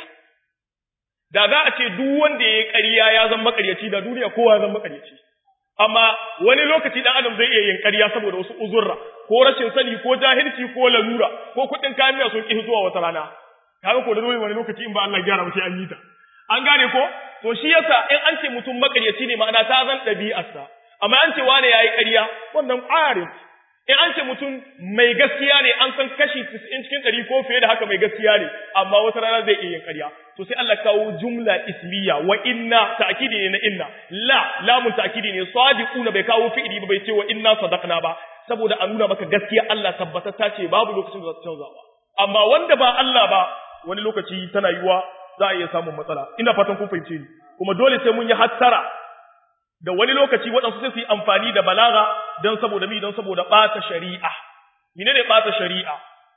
da za a ce duk wanda ya yi ƙarya ya zama makaryaci da duniya kowa ya zama makaryaci amma wani lokaci dan adam zai iya yin ƙarya saboda wasu uzurra ko rashin sani ko jahilci ko lalura ko kuɗin kayan miya sun ƙi zuwa wata rana kaga ko da dole wani lokaci in ba Allah gyara ba sai an yi ta an gane ko to shi yasa in an ce mutum makaryaci ne ma'ana ta zan ɗabi'arsa amma an ce wane yayi ƙarya wannan arif in an ce mutum mai gaskiya ne an san kashi 90 cikin 100 ko fiye da haka mai gaskiya ne amma wata rana zai iya yin ƙarya to sai Allah kawo jumla ismiya wa inna ta'kidi ne na inna la lamun ta'kidi ne sadiquna bai kawo fi'ili ba bai ce wa inna sadaqna ba saboda a nuna maka gaskiya Allah tabbatar ta ce babu lokacin da za ta canza ba amma wanda ba Allah ba wani lokaci tana yiwa za a iya samun matsala ina fatan kun fahimce ni kuma dole sai mun yi hattara da wani lokaci waɗansu sai su yi amfani da balaga don saboda mi don saboda ɓata shari'a mene ne ɓata shari'a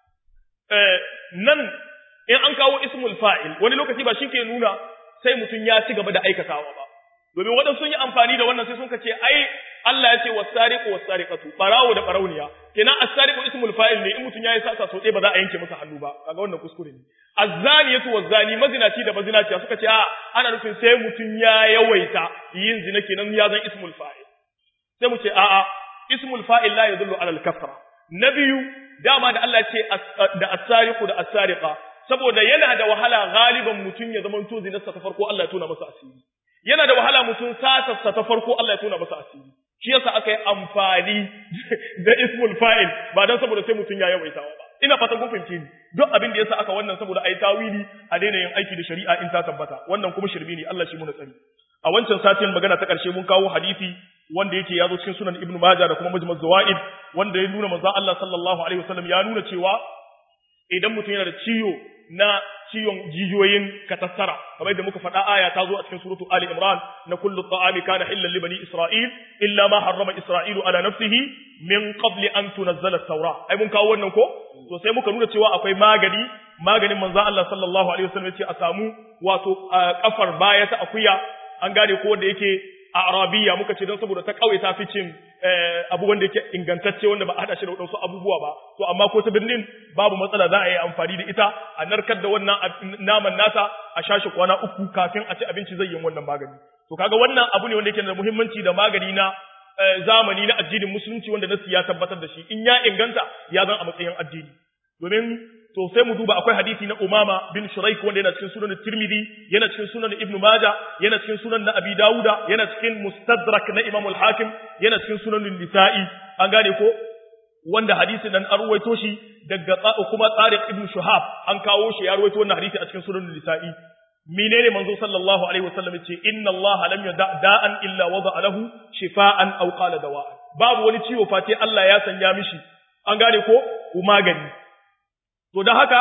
nan in an kawo ismul fa'il wani lokaci ba shi ke nuna sai mutum ya ci gaba da aikatawa ba domin waɗansu sun yi amfani da wannan sai sun ce ai Allah ya ce wasariqu wasariqatu barawo da barauniya kenan as-sariqu ismul fa'il ne in mutum yayi sasa so ba za a yanke masa hannu ba kaga wannan kuskure ne az-zaniyatu waz-zani mazinaci da mazinaciya suka ce a ana nufin sai mutum ya yawaita yin zina kenan ya zan ismul fa'il sai mu ce a a ismul fa'il la yadullu ala al-kasra na biyu dama da Allah ce da as-sariqu da as-sariqa saboda yana da wahala galiban mutum ya zama to zinarsa ta farko Allah ya tona masa asiri yana da wahala mutum satarsa ta farko Allah ya tona masa asiri shi yasa aka yi amfani da ismul fa'il ba dan saboda sai mutum ya yawaitawa ba ina fatan kun fahimce ni duk abin da yasa aka wannan saboda ayi tawili a daina yin aiki da shari'a in ta tabbata wannan kuma shirbi ne Allah shi muna tsari a wancan satin magana ta karshe mun kawo hadisi wanda yake ya zo cikin sunan ibnu majah da kuma majmu' zawaid wanda ya nuna manzo Allah sallallahu alaihi wasallam ya nuna cewa idan mutum yana da ciwo na ciwon jijiyoyin katassara kamar yadda muka faɗa aya ta zo a cikin suratu Ali Imran na kullu ta'ami kana hillan li bani Isra'il illa ma harrama Isra'ilu ala nafsihi min qabli an tunazzala at-taura ai mun kawo wannan ko to sai muka nuna cewa akwai magani maganin manzo Allah sallallahu alaihi wasallam yace a samu wato kafar baya ta akuya an gane ko wanda yake a arabiya muka ce don saboda ta kauye ta fi cin abu wanda yake ingantacce wanda ba a hada shi da wadansu abubuwa ba to amma ko ta birnin babu matsala za a yi amfani da ita a narkar da wannan naman nata a shashi kwana uku kafin a ci abinci zai yi wannan magani to kaga wannan abu ne wanda yake da muhimmanci da magani na zamani na addinin musulunci wanda nasu ya tabbatar da shi in ya inganta ya zan a matsayin addini domin to sai mu duba akwai hadisi na Umama bin Shuraik wanda yana cikin sunan Tirmidhi yana cikin sunan Ibn Majah yana cikin sunan na Abi Dawuda yana cikin Mustadrak na Imam al-Hakim yana cikin sunan Nisa'i an gane ko wanda hadisi dan an ruwaito shi daga kuma Tariq ibn Shuhab an kawo shi ya ruwaito wannan hadisi a cikin sunan Nisa'i menene manzo sallallahu alaihi wasallam yace inna Allah lam yada da'an illa wada'a lahu shifaan aw qala dawa'an babu wani ciwo fate Allah ya sanya mishi an gane ko magani to dan haka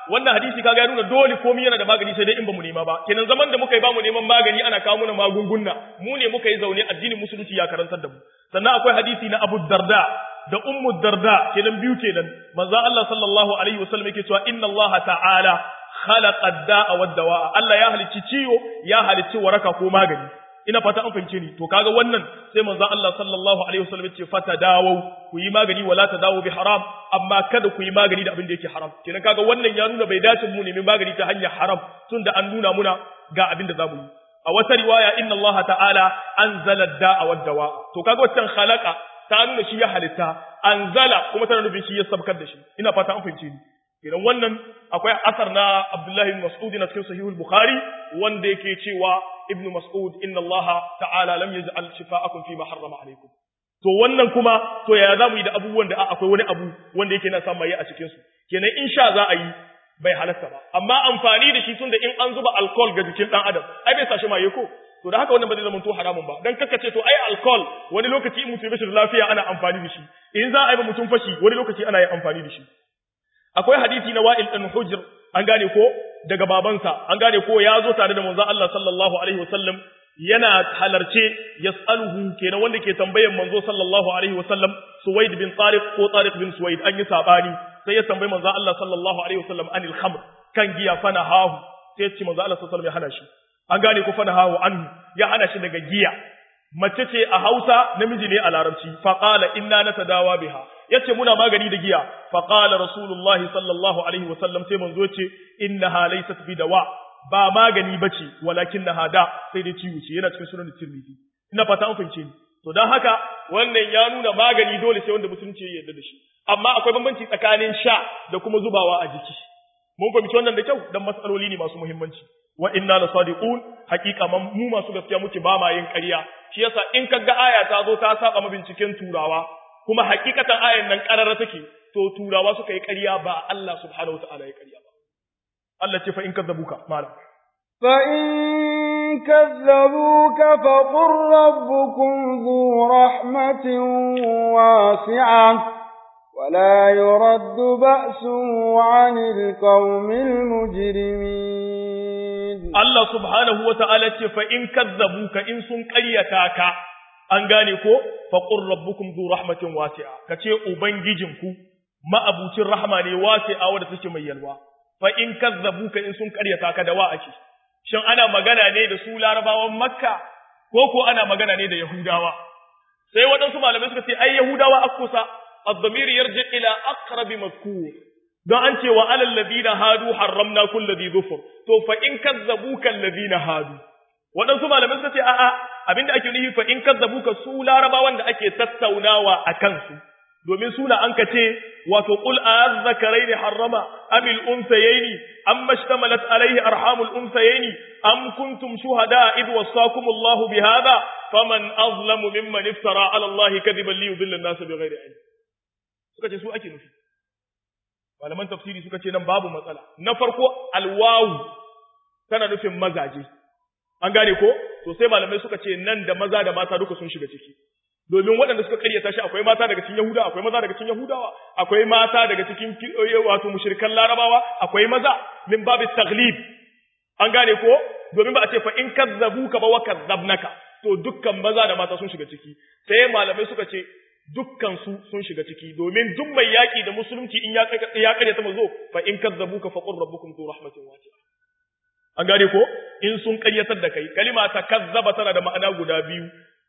wannan hadisi kaga ya nuna dole komai yana da magani sai dai in bamu nema ba kenan zaman da muka yi bamu neman magani ana kawo mana magunguna mu ne muka yi zaune addinin musulunci ya karantar da mu sannan akwai hadisi na Abu Darda da Ummu Darda kenan biyu kenan manzo Allah sallallahu alaihi wasallam yake cewa inna Allah ta'ala khalaqa ad-da'a wad-dawa'a Allah ya halicci ciwo ya halicci waraka ko magani ina fata an fahimce ni to kaga wannan sai manzo Allah sallallahu alaihi wasallam ya ce fata dawo ku yi magani wala ta dawo bi haram amma kada ku yi magani da abin da yake haram kenan kaga wannan ya nuna bai dace mu nemi magani ta hanyar haram tunda an nuna muna ga abin da zamu yi a wata riwaya inna Allah ta'ala anzala ad-da'a wad-dawa to kaga wannan khalaqa ta nuna shi ya halitta anzala kuma tana nufin shi ya sabkar da shi ina fata an fahimce ni idan wannan akwai asar na Abdullahi bin Mas'ud na cikin Sahihul Bukhari wanda yake cewa Ibn Mas'ud inna Allah ta'ala lam yaj'al shifa'akum fi ma harrama alaykum to wannan kuma to ya zamu yi da abubuwan da akwai wani abu wanda yake na samu a cikin su kenan in sha za a yi bai halatta ba amma amfani da shi tunda in an zuba alcohol ga jikin dan adam ai bai sashi maye ko to da haka wannan ba zai zama to haramun ba dan kaka ce to ai alcohol wani lokaci in mutum ya da lafiya ana amfani da shi in za a yi ba mutum fashi wani lokaci ana yin amfani da shi akwai hadisi na Wa'il ɗan Hujr an gane ko daga babansa an gane ko ya zo tare da manzon Allah sallallahu alaihi wasallam yana halarce yas'aluhu kenan wanda ke tambayan manzo sallallahu alaihi wasallam Suwaid bin Tariq ko Tariq bin Suwaid an yi sabani sai ya tambayi manzon Allah sallallahu alaihi wasallam anil khamr kan giya fana hahu sai ya ce manzon Allah sallallahu alaihi wasallam ya hana shi an gane ko fana hahu anhu ya hana shi daga giya mace ce a Hausa namiji ne a Larabci faqala inna natadawa biha yace muna magani da giya fa qala rasulullahi sallallahu alaihi wasallam sai manzo ce innaha laysat bidawa ba magani bace walakinnaha da sai dai ciwo ce yana cikin sunan tirmidhi ina fata an fahimce ni to dan haka wannan ya nuna magani dole sai wanda musulunci ya yarda da shi amma akwai bambanci tsakanin sha da kuma zubawa a jiki mun fahimci wannan da kyau dan matsaloli ne masu muhimmanci wa inna la sadiqun haqiqa mu masu gaskiya muke ba ma yin ƙarya shi yasa in kaga aya ta zo ta saba mabinciken turawa kuma hakikatan ayan nan karara take to turawa suka yi ƙarya ba Allah subhanahu wataala ya ƙarya ba Allah ce fa in kadzabuka malam fa in kadzabuka fa qur rabbukum dhu rahmatin wasi'ah ولا يرد بأسه عن القوم المجرمين الله سبحانه وتعالى فإن كذبوك إن سن قريتاك an gane ko faqur rabbukum zu rahmatin wasi'a kace ubangijinku ma'abucin rahma ne wasi'a wanda take mai yalwa fa in kazzabuka in sun karyata ka da wa ake shin ana magana ne da su larabawan makka ko ko ana magana ne da yahudawa sai waɗansu malamai suka ce ai yahudawa akusa ad-damir yarji ila aqrabi mazkur don an ce wa alal ladina hadu harramna kulli dhi dhufur to fa in kazzabuka alladhina hadu waɗansu malamai suka ce a'a abinda ake nufi fa in kazzabuka su larabawan da ake tattaunawa a kansu domin suna an ka ce wato qul azzakaraini harrama amil unsayaini amma ishtamalat alaihi arhamul unsayaini am kuntum shuhada id wasakum Allahu bihadha faman azlamu mimman iftara ala Allah kadiban li yudilla an-nas bighairi ilm suka ce su ake nufi malaman tafsiri suka ce nan babu matsala na farko alwawu tana nufin mazaje an gane ko to sai malamai suka ce nan da maza da mata duka sun shiga ciki domin waɗanda suka karyata shi akwai mata daga cikin Yahuda akwai maza daga cikin Yahudawa akwai mata daga cikin wato mushrikan Larabawa akwai maza min babu taglib an gane ko domin ba a ce fa in kazzabuka ba wa kazzabnaka to dukkan maza da mata sun shiga ciki sai malamai suka ce dukkan su sun shiga ciki domin duk mai yaki da musulunci in ya ya karyata mazo fa in kazzabuka fa qur rabbukum zu rahmatin wasi'a an gane ko in sun ƙaryatar da kai kalima ta kazzaba tana da ma'ana guda biyu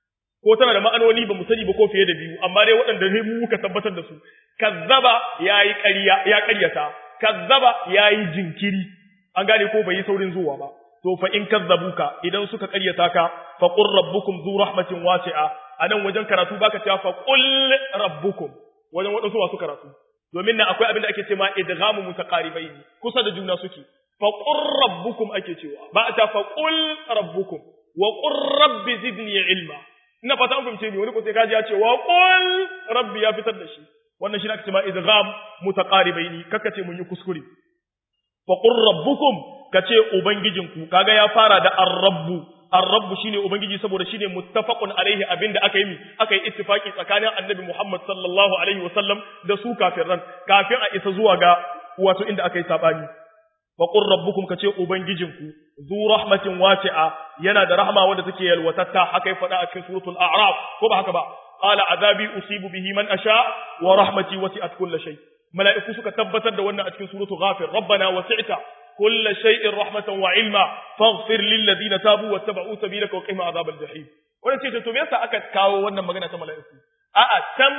ko tana da ma'anoni ba mu sani ba ko fiye da biyu amma dai waɗanda ne mu muka tabbatar da su kazzaba yayi ƙarya ya ƙaryata kazzaba yayi jinkiri an gane ko bai yi saurin zuwa ba to fa in kazzabuka idan suka ƙaryata ka fa qur rabbukum zu rahmatin wasi'a anan wajen karatu baka cewa fa qul rabbukum wajen waɗansu masu karatu domin nan akwai abin da ake cewa idghamu mutaqaribaini kusa da juna suke faƙun rabbukum ake cewa ba a ta faƙul rabbukum wa ƙun rabbi zidni ilma ina fata an fahimce ni wani ko sai kaji ya ce wa ƙul rabbi ya fitar da shi wannan shi ne ake cewa idgham mutaqaribaini kaka ce mun yi kuskure faƙun rabbukum kace ubangijinku kaga ya fara da ar-rabbu ar-rabbu shine ubangiji saboda shine muttafaqun alaihi abinda aka yi aka yi ittifaki tsakanin annabi Muhammad sallallahu alaihi wasallam da su kafiran kafin a isa zuwa ga wato inda aka yi sabani fa qur rabbukum kace ubangijinku zu rahmatin wasi'a yana da rahma wanda take yalwatatta haka ya faɗa a cikin suratul a'raf ko ba haka ba qala azabi usibu bihi man asha wa rahmati wasi'at kulli shay mala'iku suka tabbatar da wannan a cikin suratul ghafir rabbana wasi'ta kulli shay'in rahmatan wa ilma faghfir lil ladina tabu wattaba'u sabilaka wa qina azabal jahim wannan ce to me yasa aka kawo wannan magana ta mala'iku a'a can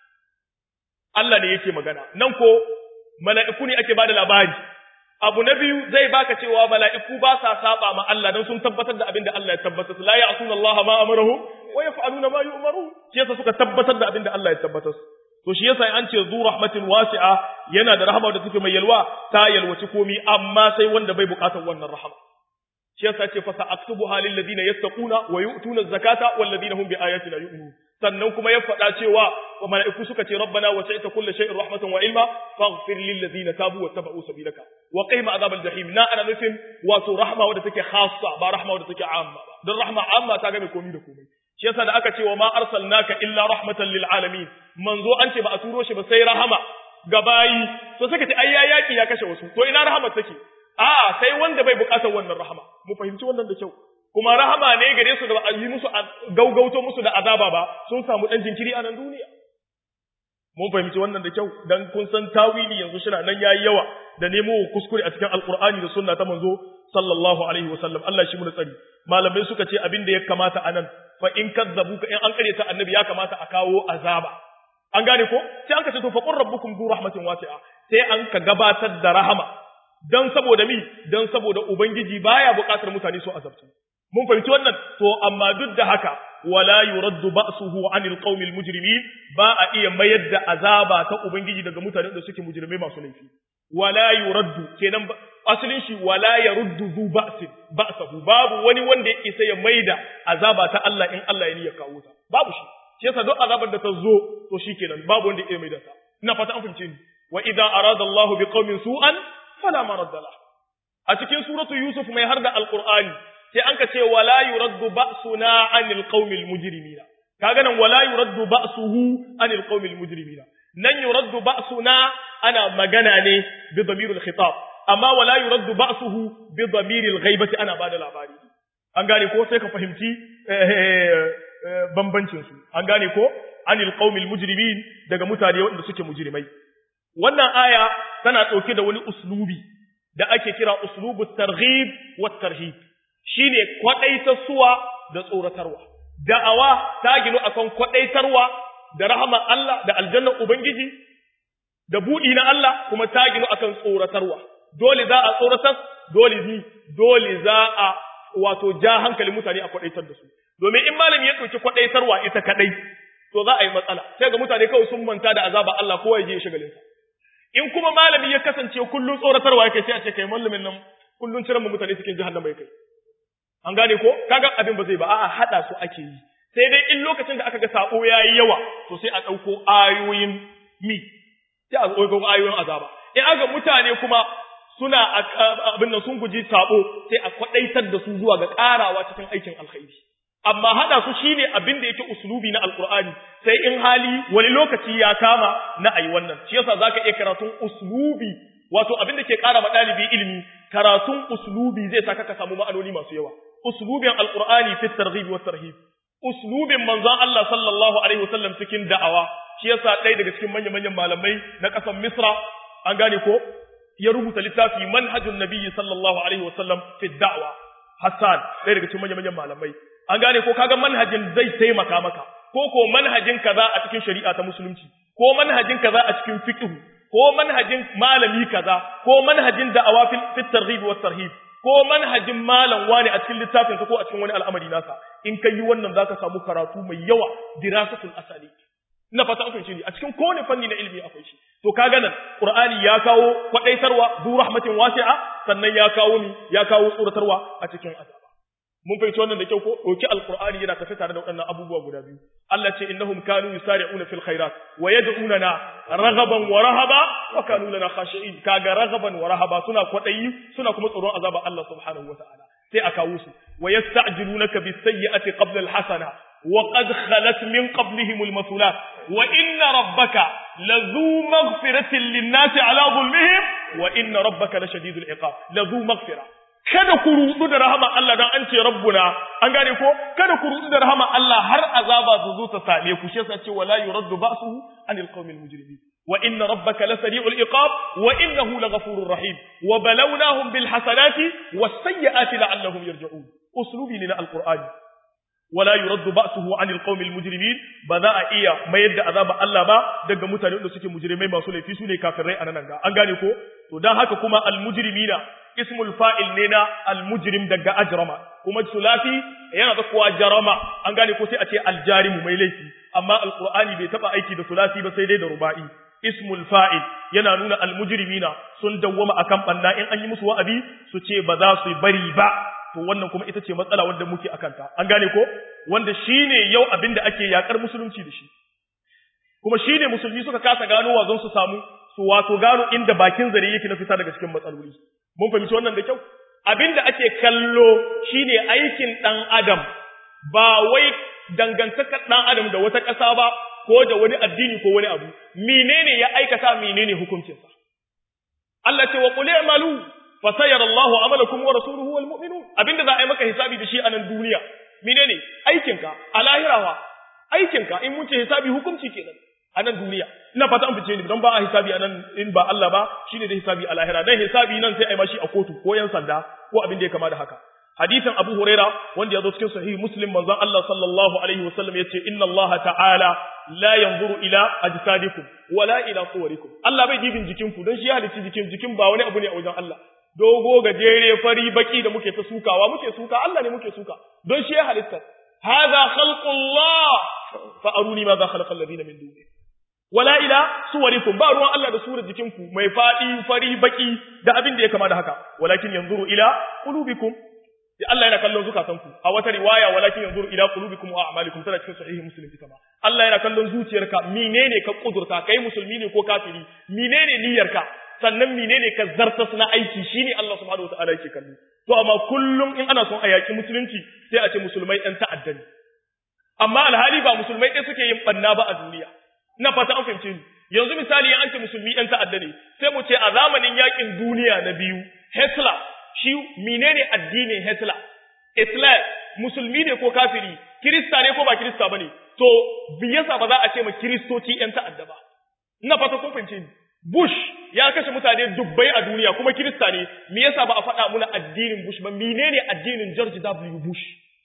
Allah ne yake magana nan ko mala'iku ne ake bada labari abu na biyu zai baka cewa mala'iku ba sa saba ma Allah don sun tabbatar da abin da Allah ya tabbatar la ya'suna Allah ma amarahu wa yaf'aluna ma yu'maru shi yasa suka tabbatar da abin da Allah ya tabbatar to shi yasa an ce zu rahmatin wasi'a yana da rahama da take mai yalwa ta yalwaci komi amma sai wanda bai bukatar wannan rahama shi yasa ce fa sa'aktubuha lil ladina yattaquna wa yu'tuna zakata wal ladina hum bi ayatina yu'minun sannan kuma ya faɗa cewa wa mala'iku suka ce rabbana wa sa'ita kulli shay'in rahmatan wa ilma faghfir lil ladina tabu wa tabu sabilaka wa qihim azabal jahim na ana nufin wato rahma wadda take khassa ba rahma wadda take amma ba don rahma amma ta ga mai komai da komai shi yasa da aka ce wa ma arsalnaka illa rahmatan lil alamin manzo an ce ba a turo shi ba sai rahama ga bayi to suka ce ai ya yaki ya kashe wasu to ina rahama take a sai wanda bai bukatar wannan rahama mu fahimci wannan da kyau kuma rahama ne gare su da ba a yi musu gaugauto musu da azaba ba sun samu dan jinkiri a nan duniya mun fahimci wannan da kyau dan kun san tawili yanzu shi nan yayi yawa da nemo kuskure a cikin alqur'ani da sunna ta manzo sallallahu alaihi wasallam Allah shi mu tsari malamai suka ce abin da ya kamata anan fa in kazzabuka in an kare ta annabi ya kamata a kawo azaba an gane ko sai an ka ce to fa qur rabbukum du rahmatin wasi'a sai an ka gabatar da rahama dan saboda mi dan saboda ubangiji baya buƙatar mutane su azabtu mun fahimci wannan to amma duk da haka wala yuraddu ba'suhu 'anil qaumil mujrimin ba a iya mayar da azaba ta ubangiji daga mutanen da suke mujrimai masu laifi wala yuraddu kenan asalin shi wala yaruddu zu ba'sin ba'sahu babu wani wanda ya isa ya maida azaba ta Allah in Allah ya niyya kawo ta babu shi shi yasa duk azabar da ta zo to shikenan babu wanda ya maida ta ina fata an fahimce ni wa idza arada Allahu biqaumin su'an fala maradda lahu a cikin suratu yusuf mai har da alqur'ani sai an ka ce wala yuraddu ba'suna 'anil qaumil mujrimina kaga nan wala yuraddu ba'suhu 'anil qaumil mujrimina nan yuraddu ba'suna ana magana ne bi damiril khitab amma wala yuraddu ba'suhu bi damiril ghaibati ana bada labari an gane ko sai ka fahimci bambancin su an gane ko 'anil qaumil mujrimin daga mutane waɗanda suke mujrimai wannan aya tana ɗauke da wani uslubi da ake kira uslubu targhib wa tarhib shine kwadaitarsuwa da tsoratarwa da'awa ta ginu akan kwadaitarwa da rahama Allah da aljannar ubangiji da budi na Allah kuma ta ginu akan tsoratarwa dole za a tsoratar dole ni dole za a wato ja hankali mutane a kwadaitar da su domin in malami ya dauki kwadaitarwa ita kadai to za a yi matsala sai ga mutane kawai sun manta da azaba Allah kowa ya je shagalin sa in kuma malami ya kasance kullun tsoratarwa yake sai a ce kai malamin nan kullun ciran mutane cikin jahannama yake an gane ko kaga abin ba zai ba a'a hada su ake yi sai dai in lokacin da aka ga sabo yayi yawa to sai a dauko ayoyin mi sai a dauko ayoyin azaba in aka mutane kuma suna abin nan sun guji sabo sai a kwadaitar da su zuwa ga karawa cikin aikin alkhairi amma hada su shine abin da yake uslubi na alqur'ani sai in hali wani lokaci ya kama na ayi wannan shi yasa zaka iya karatun uslubi wato abin da ke kara ma dalibi ilimi karatun uslubi zai saka ka samu ma'anoni masu yawa uslubin alqur'ani fi targhib wa tarhib uslubin manzon Allah sallallahu alaihi wasallam cikin da'awa shi yasa ɗaya daga cikin manyan manyan malamai na ƙasar Misra an gane ko ya rubuta littafi manhajun nabiyyi sallallahu alaihi wasallam fi da'wa Hassan ɗaya daga cikin manyan manyan malamai an gane ko kaga manhajin zai taimaka maka ko ko manhajin kaza a cikin shari'a ta musulunci ko manhajin kaza a cikin fiqh ko manhajin malami kaza ko manhajin da'awa fi targhib wa tarhib ko manhajin malam wani a cikin littafinsa ko a cikin wani al'amari nasa in kai yi wannan zaka samu karatu mai yawa dirasatul asali ina fata an fahimci ni a cikin kowane fanni na ilimi akwai shi to kaga nan qur'ani ya kawo kwadaitarwa zu rahmatin wasi'a sannan ya kawo ni ya kawo tsoratarwa a cikin azaba mun fahimci wannan da kyau ko doki alqur'ani yana tafi tare da waɗannan abubuwa guda biyu Allah ce innahum kanu yusari'una fil khairat wa yad'unana raghaban wa rahaba wa kanu lana khashi'in kaga raghaban wa rahaba suna kwadayi suna kuma tsoron azaba Allah subhanahu wa ta'ala sai a kawo su wa yasta'jilunaka bis sayyi'ati qabla al hasana wa qad khalat min qablihim al masulat wa inna rabbaka lazu maghfiratin lin nasi ala dhulmihim wa inna rabbaka lashadidul iqab la zu maghfira kada ku rudu da rahama Allah dan an ce rabbuna an gane ko kada ku rudu da rahama Allah har azaba su zo ta same ku shi yasa ce wala yuraddu ba'suhu anil qawmil mujrimin wa inna rabbaka lasari'ul iqab wa innahu laghafurur rahim wa balawnahum bil hasanati was sayyiati la'allahum yarji'un uslubi ne na alqur'ani wala yuraddu ba'suhu 'anil qawmil mujrimin ba za a iya mayar da azaba Allah ba daga mutane da suke mujrimai masu laifi su ne kafirai a nan ga an gane ko to dan haka kuma al mujrimina ismul fa'il ne na al mujrim daga ajrama kuma sulasi yana da kuwa jarama an gane ko sai a ce al jarimu mai laifi amma al qur'ani bai taba aiki da sulasi ba sai dai da ruba'i ismul fa'il yana nuna al mujrimina sun dawwama akan banna in an yi musu wa'abi su ce ba za su bari ba to wannan kuma ita ce matsala wanda muke akanta an gane ko wanda shine yau abin da ake yakar musulunci da shi kuma shine musulmi suka kasa gano wazon su samu su wato gano inda bakin zare yake na fita daga cikin matsaloli mun fahimci wannan da kyau abin da ake kallo shine aikin dan adam ba wai dangantakar dan adam da wata ƙasa ba ko da wani addini ko wani abu menene ya aikata menene hukuncinsa Allah ce wa qul i'malu fasayar Allahu amalakum wa rasuluhu wal mu'minun abinda za a yi maka hisabi da shi a nan duniya menene aikinka a lahirawa aikinka in mun ce hisabi hukunci kenan a nan duniya ina fata an fice ni don ba a hisabi a nan in ba Allah ba shine da hisabi a lahira dan hisabi nan sai a yi mashi a kotu ko yan sanda ko abin da ya kama da haka hadisin Abu Huraira wanda ya zo cikin sahih Muslim manzon Allah sallallahu alaihi wasallam yace inna Allah ta'ala la yanzuru ila ajsadikum wala ila suwarikum Allah bai dibin jikinku don shi ya halicci jikin jikin ba wani abu ne a wajen Allah dogo gajere fari baki da muke ta sukawa muke suka Allah ne muke suka don shi ya halitta hadha khalqullah fa aruni ma za khalaqa alladhina min duni wala ila suwarikum ba ruwan Allah da surar jikinku mai fadi fari baki da abin da ya kama da haka walakin yanzuru ila qulubikum ya Allah yana kallon zukatanku a wata riwaya walakin yanzuru ila qulubikum wa a'malikum tana cikin sahihi muslim ita ma Allah yana kallon zuciyarka menene ka kudurta kai musulmi ne ko kafiri menene niyyarka sannan menene ka zartas na aiki shine Allah subhanahu wataala yake kallo to amma kullum in ana son a yaki musulunci sai a ce musulmai ɗan ta'adda ne amma alhali ba musulmai ɗaya suke yin banna ba a duniya ina fata an fahimce ni yanzu misali an ce musulmi ɗan ta'adda ne sai mu ce a zamanin yakin duniya na biyu Hitler shi menene addinin Hitler Islam musulmi ne ko kafiri kirista ne ko ba kirista bane to biyasa ba za a ce ma kiristoci ɗan ta'adda ba ina fata kun fahimce ni Bush ya kashe mutane dubbai a duniya kuma Kirista ne, me yasa ba a faɗa muna addinin Bush ba, menene addinin George W. Bush?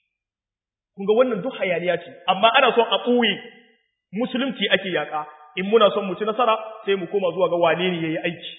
Kun ga wannan duk hayaniya ce, amma ana son a ɓoye musulunci ake yaƙa, in muna son mu ci nasara sai mu koma zuwa ga wane ne ya yi aiki.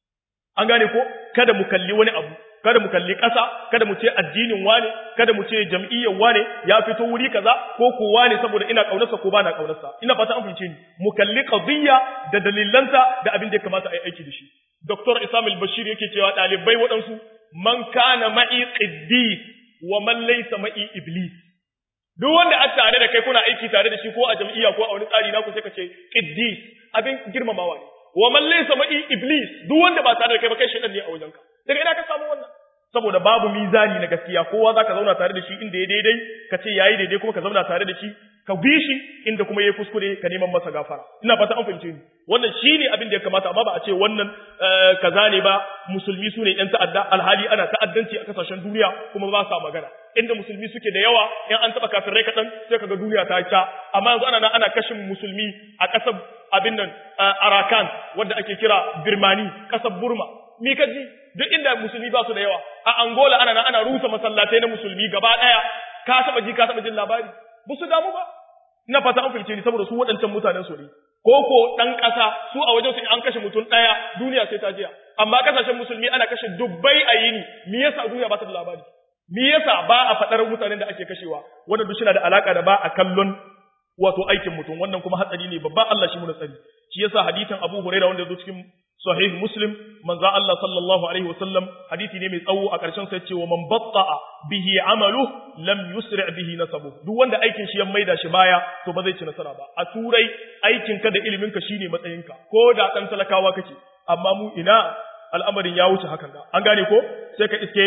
An gane ko, kada mu kalli wani abu, kada mu kalli ƙasa, kada mu ce addinin wane, kada mu ce jam'iyyar wane ya fito wuri kaza ko ko wane saboda ina ƙaunarsa ko ba na ƙaunarsa. Ina fata an fahimce ni. Mu kalli qadiyya da dalilanta da abin da ya kamata a yi aiki da shi. Dr. Isam al-Bashir yake cewa ɗalibai waɗansu man kana ma'i qiddis wa man laysa ma'i iblis. Duk wanda a tare da kai kuna aiki tare da shi ko a jam'iyya ko a wani tsari na ku sai ka ce qiddis abin girmamawa ne. Wa man laysa ma'i iblis duk wanda ba tare da kai ba kai shedan ne a wajenka. Daga ina ka samu wannan? saboda babu mizani na gaskiya kowa zaka zauna tare da shi inda ya daidai ka ce yayi daidai kuma ka zauna tare da shi ka bi shi inda kuma yayi kuskure ka neman masa gafara ina fata an fahimce ni wannan shine abin da ya kamata amma ba a ce wannan kaza ne ba musulmi su ne yan ta'adda alhali ana ta'addanci a kasashen duniya kuma ba sa magana inda musulmi suke da yawa in an taba kafirai kaɗan sai kaga duniya ta ca amma yanzu ana nan ana kashin musulmi a ƙasar abin nan Arakan wanda ake kira Birmani ƙasar Burma mi ka ji duk inda musulmi ba su da yawa a Angola ana nan ana rusa masallatai na musulmi gaba daya ka taba ji ka taba jin labari ba su damu ba ina fata an fahimce ni saboda su waɗancan mutanen su ne ko ko dan ƙasa su a wajen su an kashe mutum daya duniya sai ta jiya amma kasashen musulmi ana kashe dubbai a yini me yasa duniya ba ta da labari me yasa ba a faɗar mutanen da ake kashewa wannan duk yana da alaka da ba a kallon wato aikin mutum wannan kuma hatsari ne babban Allah shi mu tsari shi yasa hadisin Abu Hurairah wanda ya zo cikin sahih muslim manzo Allah sallallahu alaihi wasallam hadisi ne mai tsawo a ƙarshen sai cewa man batta'a bihi amalu lam yusri bihi nasabu duk wanda aikin shi ya maida shi baya to ba zai ci nasara ba a turai aikin ka da ilimin ka shine matsayin ka ko da dan talakawa kake amma mu ina al'amarin ya wuce hakan ga an gane ko sai ka iske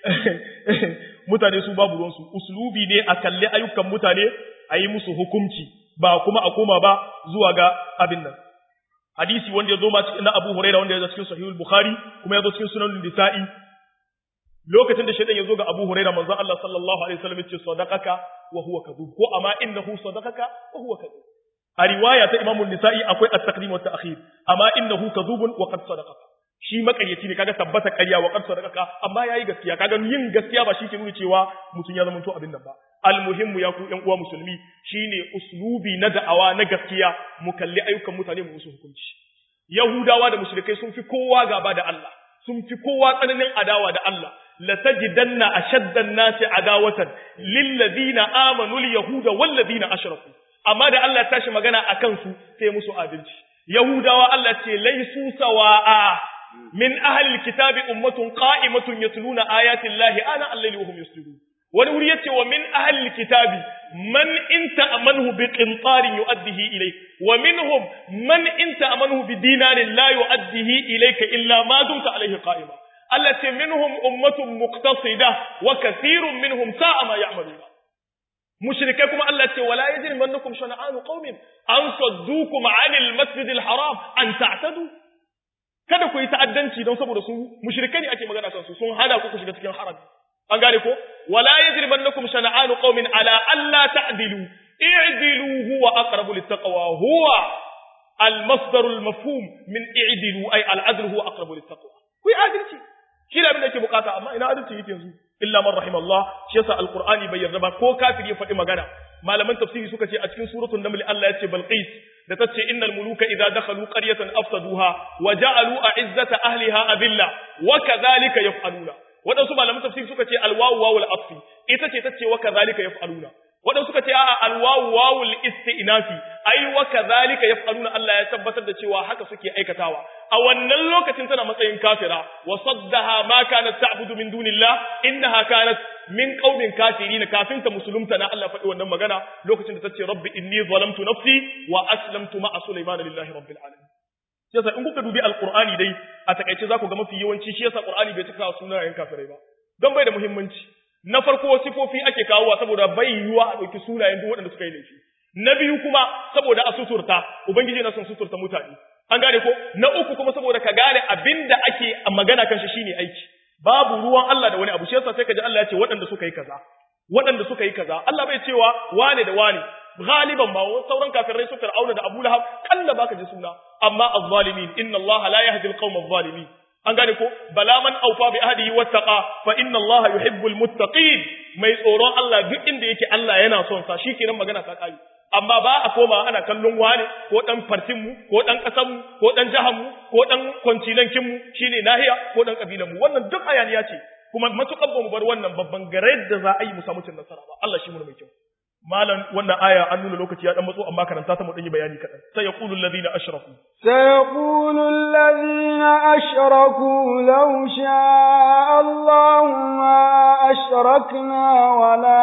mutane su babu ruwansu uslubi ne a kalli ayyukan mutane a yi musu hukunci ba kuma a koma ba zuwa ga abin nan hadisi wanda ya zo ma cikin na Abu Hurairah wanda ya zo cikin Sahih al-Bukhari kuma ya zo cikin Sunan Nisa'i lokacin da shaytan ya zo ga Abu Hurairah manzo Allah sallallahu alaihi wasallam ya ce sadaqaka wa huwa kadhub ko amma innahu sadaqaka wa huwa kadhub a riwaya ta Imam Nisa'i akwai at-taqdim wa at-ta'khir amma innahu kadhubun wa qad sadaqaka shi makaryaci ne kaga tabbata ƙarya wa qad sadaqaka amma yayi gaskiya kaga yin gaskiya ba shi ke nuna cewa mutum ya zama to abin nan ba almuhimmu ya ku ƴan uwa musulmi shine uslubi na da'awa na gaskiya mu kalli ayyukan mutane mu musu hukunci yahudawa da mushrikai sun fi kowa gaba da Allah sun fi kowa tsananin adawa da Allah la tajidanna ashadda an-nasi adawatan lil ladina amanu al yahuda wal ladina ashraku amma da Allah ya tashi magana akan su sai musu adalci yahudawa Allah ce laisu sawa'a min ahli al-kitabi ummatun qa'imatun yatluna ayati llahi ana al-layli wa hum yasjudun wani wuri yace wa min ahli kitabi man in ta'amanhu bi qintarin yu'addihi ilayk wa minhum man in ta'amanhu bi dinarin la yu'addihi ilayka illa ma dumta alayhi qa'ima Allah ce minhum ummatun muqtasida wa kathirun minhum sa'a ma ya'maluna mushrikai kuma Allah ce wala yajrimannakum shana'anu qaumin an saddukum 'anil masjidil haram an ta'tadu kada ku yi ta'addanci don saboda su mushrikai ne ake magana kan su sun hada ku ku shiga cikin harami an gane ko wala yajrimannakum shana'anu qaumin ala alla ta'dilu i'dilu huwa aqrabu littaqwa huwa al-masdar al-mafhum min i'dilu ay al-adl huwa aqrabu littaqwa ku yi adalci shi da abin da yake bukata amma ina adalci yake yanzu illa man rahimallah shi yasa al-qur'ani bai yarda ba ko kafiri ya faɗi magana malaman tafsiri suka ce a cikin suratul naml Allah ya ce balqis da tace innal muluka idza dakhalu qaryatan afsaduha wa ja'alu a'izzata ahliha adilla wa kadhalika yaf'aluna waɗansu malaman tafsir suka ce alwawu wawul atfi ita ce tace wa kadhalika yaf'aluna waɗansu suka ce a'a alwawu wawul istinafi ai wa kadhalika yaf'aluna Allah ya tabbatar da cewa haka suke aikatawa a wannan lokacin tana matsayin kafira wa saddaha ma kanat ta'budu min dunillah innaha kanat min qaumin kafirin kafin ta musulunta na Allah faɗi wannan magana lokacin da tace rabbi inni zalamtu nafsi wa aslamtu ma'a sulaiman lillahi rabbil alamin shi yasa in kuka dubi alqur'ani dai a takaice za ku ga mafi yawanci shi yasa qur'ani bai cika sunayen kafirai ba don bai da muhimmanci na farko sifofi ake kawowa saboda bai yiwuwa a ɗauki sunayen duk waɗanda suka yi laifi na biyu kuma saboda a suturta ubangiji na son suturta mutane an gane ko na uku kuma saboda ka gane abin da ake magana kan shi shine aiki babu ruwan Allah da wani abu shi yasa sai ka ji Allah ya ce waɗanda suka yi kaza waɗanda suka yi kaza Allah bai cewa wane da wane galiban ba sauran kafirai su fir'auna da Abu Lahab kalla baka ji suna amma az-zalimin inna Allah la yahdi al-qawma adh-dhalimin an gane ko bala man awfa bi ahdihi wattaqa fa inna Allah yuhibbul muttaqin mai tsoron Allah duk inda yake Allah yana son sa shikenan magana ta kai amma ba a koma ana kallon wane ko dan fartin mu ko dan kasan mu ko dan jahan mu ko dan kwancinankin mu shine nahiya ko dan kabilan mu wannan duk hayaniya ce kuma matukan ba mu bar wannan babban gare da za a yi mu samu cin nasara ba Allah shi mu mai kyau malam wannan aya an nuna lokaci ya dan matso amma karanta ta mu dan yi bayani kadan sai yaqulu alladhina ashraku sayaqulu alladhina ashraku law sha'a Allahu ma ashrakna wala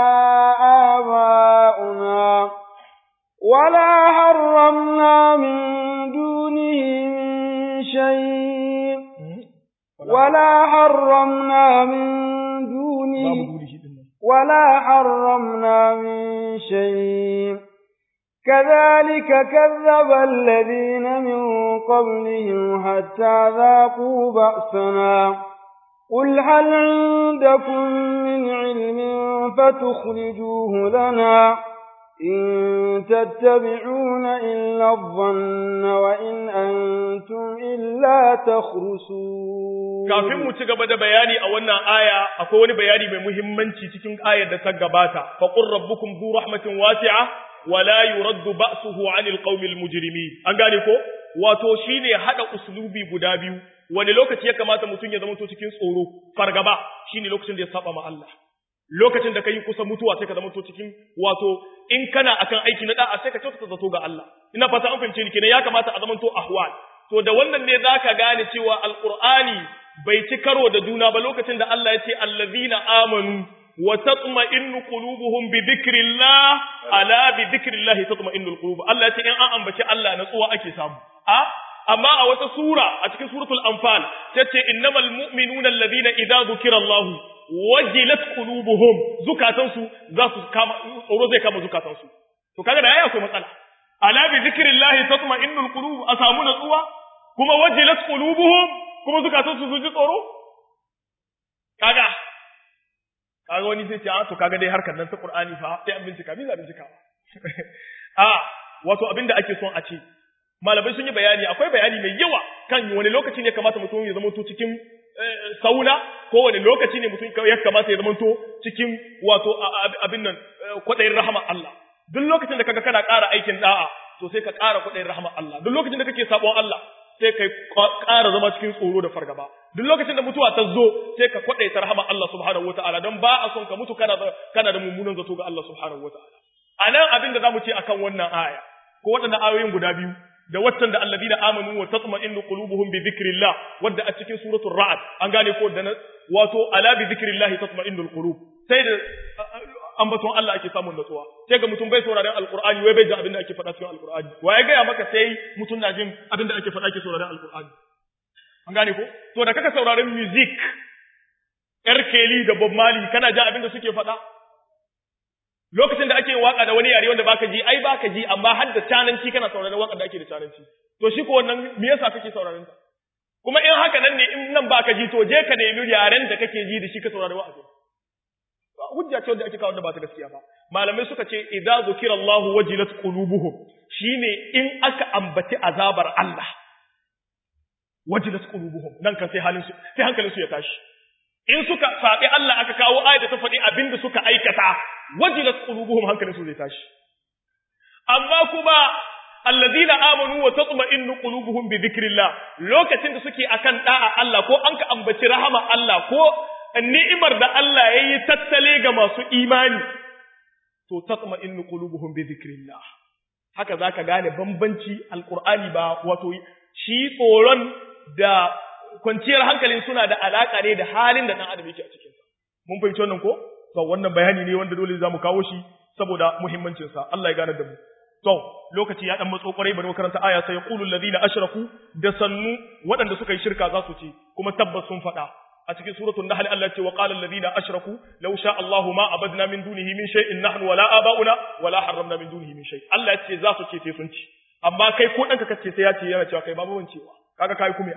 aba'una wala harramna min dunihi min shay wala harramna min dunihi ولا حرمنا من شيء كذلك كذب الذين من قبلهم حتى ذاقوا بأسنا قل هل عندكم من علم فتخرجوه لنا إن تتبعون إلا الظن وإن أنتم إلا تخرسون kafin mu ci gaba da bayani a wannan aya akwai wani bayani mai muhimmanci cikin ayar da ta gabata fa qur rabbukum zu rahmatin wasi'a wa la yuraddu ba'suhu 'anil qaumil mujrimin an gane ko wato shine hada uslubi guda biyu wani lokaci ya kamata mutum ya zama to cikin tsoro fargaba shine lokacin da ya saba ma Allah lokacin da kai kusa mutuwa sai ka zama to cikin wato in kana akan aiki na da'a sai ka kyautata zato ga Allah ina fata an fahimce ni kenan ya kamata a zama to ahwal to da wannan ne zaka gane cewa alqur'ani bai ci karo da juna ba lokacin da Allah ya ce allazina amanu wa tatma'innu qulubuhum bi dhikrillah ala bi dhikrillah tatma'innu alqulub Allah ya ce in an ambaci Allah natsuwa ake samu a amma a wata sura a cikin suratul anfal tace innamal mu'minuna allazina idza dhukira Allah wajilat qulubuhum zukatansu za su kama tsoro zai kama zukatansu to kaga da yayi akwai matsala ala bi zikrillahi tatma'innul qulub a samu natsuwa kuma wajilat qulubuhum kuma zukatan su ji tsoro kaga kaga wani sai ce a to kaga dai harkar nan ta Qur'ani fa sai an bincika bi za bincika a wato abinda ake son a ce malamai sun yi bayani akwai bayani mai yawa kan wani lokaci ne kamata mutum ya zama to cikin sauna ko wani lokaci ne mutum ya kamata ya zama to cikin wato abin nan kwaɗayin rahama Allah duk lokacin da kaga kana ƙara aikin da'a to sai ka ƙara kwaɗayin rahama Allah duk lokacin da kake sabon Allah sai kai ƙara zama cikin tsoro da fargaba duk lokacin da mutuwa ta zo sai ka kwaɗaita rahama Allah subhanahu wataala don ba a son ka mutu kana da kana da mummunan zato ga Allah subhanahu wataala anan abin da zamu ce akan wannan aya ko waɗannan ayoyin guda biyu da waccan da alladina amanu wa tatma'innu qulubuhum bi dhikrillah wadda a cikin suratul ra'd an gane ko da wato ala bi dhikrillah tatma'innul qulub sai da ambaton Allah ake samun natsuwa sai ga mutum bai sauraron alqur'ani wai bai ji abin da ake faɗa cikin alqur'ani wa ya gaya maka sai mutum na jin abin da ake faɗa ake sauraron alqur'ani an gane ko to da kaka sauraron music yar keli da bob mali kana jin abin da suke faɗa lokacin da ake waka da wani yare wanda baka ji ai baka ji amma har da cananci kana sauraron waka da ake da cananci to shi ko wannan me yasa kake sauraron ta kuma in haka nan ne in nan baka ji to je ka nemi yaren da kake ji da shi ka saurari wa'azi hujja ce wanda ake kawo da ba ta gaskiya ba malamai suka ce idza zukira Allahu wajilat qulubuhum shine in aka ambaci azabar Allah wajilat qulubuhum nan kan sai halin su sai hankalin su ya tashi in suka saɓi Allah aka kawo ayat da ta faɗi abin da suka aikata wajilat qulubuhum hankalin su zai tashi amma kuma alladhina amanu wa tatma'innu qulubuhum bi dhikrillah lokacin da suke akan da'a Allah ko an ka ambaci rahama Allah ko ni'imar da Allah yayi tattale ga masu imani to tatma'innu qulubuhum bi dhikrillah haka zaka gane bambanci alqur'ani ba wato shi tsoron da kwanciyar hankalin suna da alaka ne da halin da ɗan adam yake a cikinsa. Mun fahimci wannan ko? To wannan bayani ne wanda dole za mu kawo shi saboda muhimmancinsa. Allah ya gane da mu. To lokaci ya dan matso kwarai bari makaranta aya sai yaqulu alladhina ashraku da sannu waɗanda suka yi shirka za su ce kuma tabbas sun faɗa. A cikin suratul Nahl Allah ce wa qala alladhina ashraku law sha Allahu ma abadna min dunihi min shay'in nahnu wala aba'una wala harramna min dunihi min shay. Allah ya ce za su ce sai sun ci. Amma kai ko ɗanka kace sai ya ce yana cewa kai babu wancewa. Kaga kai kuma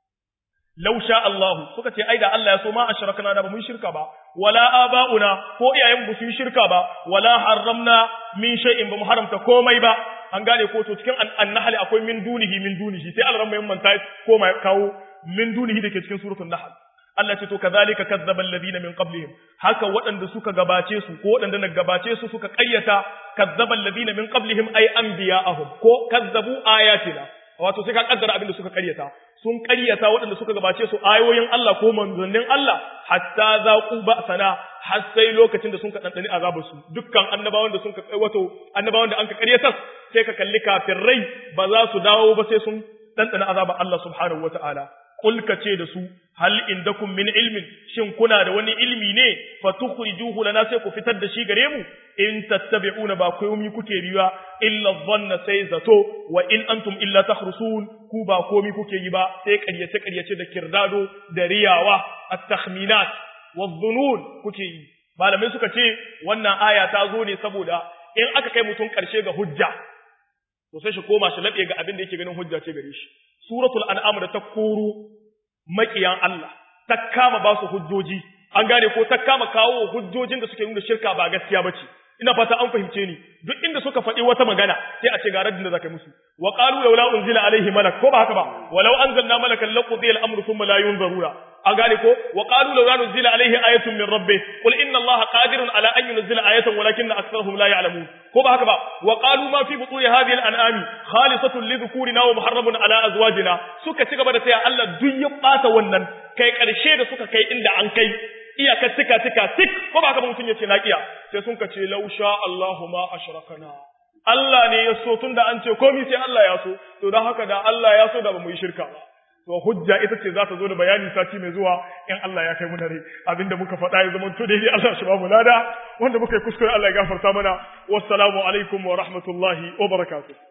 law sha Allah suka ce ai da Allah ya so ma ashrakna da ba mun shirka ba wala abauna ko iyayen mu sun shirka ba wala harramna min shay'in ba mu haramta komai ba an gane ko to cikin an-nahl akwai min dunihi min dunihi sai Allah mai manta ko mai kawo min dunihi dake cikin suratul nahl Allah ce to kazalika kazzaba alladhina min qablihim haka waɗanda suka gabace su ko waɗanda na gabace su suka ƙaryata kazzaba alladhina min qablihim ay anbiya'ahum ko kazzabu ayatina wato sai ka kaddara abin da suka ƙaryata sun ƙaryata waɗanda suka gabace su ayoyin Allah ko manzannin Allah hatta zaqu ba'sana har sai lokacin da sun ka dandani azabar su dukkan annabawan da sun ka wato annabawan da an ka ƙaryata sai ka kalli kafirai ba za su dawo ba sai sun dandana azabar Allah subhanahu wataala Kul ka ce da su, hal indakum min ilmin, shin kuna da wani ilmi ne, fatukhrijuhu lana sai ku fitar da shi gare mu, in tattabi'una ba komi kuke riwa, illa dhanna sai zato, wa in antum illa takhrusun, ku ba komi kuke yi ba, sai ƙaryace ƙaryace da kirdado da riyawa, at-takhminat, wa dhunun kuke yi. Malamai suka ce wannan aya ta zo ne saboda in aka kai mutum ƙarshe ga hujja, to sai shi koma shi laɓe ga abin da yake ganin hujja ce gare shi. suratul an'am da ta koro makiyan Allah ta kama ba su hujjoji an gane ko ta kama kawo hujjojin da suke nuna shirka ba gaskiya bace ina fata an fahimce ni duk inda suka faɗi wata magana sai a ce ga raddin da zaka musu wa qalu laula unzila alaihi malak ko ba haka ba walau anzalna malakan laqudiya al-amru thumma la yunzaruna an gane ko wa qalu laula unzila alaihi ayatun min rabbih qul inna allaha qadirun ala an yunzila ayatan walakinna aktharuhum la ya'lamun ko ba haka ba wa qalu ma fi butuni hadhihi al-an'ami khalisatun li dhukurina wa muharramun ala azwajina suka ci gaba da taya Allah duk ya bata wannan kai karshe da suka kai inda an kai iyaka tika tika tik ko ba haka ba mutun yace naqiya sai sun kace law sha Allahu ma ashrakana Allah ne ya so tunda an ce komai sai Allah ya so to dan haka da Allah ya so da ba mu yi shirka ba to hujja ita ce za ta zo da bayani sati mai zuwa in Allah ya kai mu dare abinda muka faɗa ya zama to daidai Allah shi ba mu lada wanda muka yi kuskure Allah ya gafarta mana wassalamu alaikum wa rahmatullahi wa barakatuh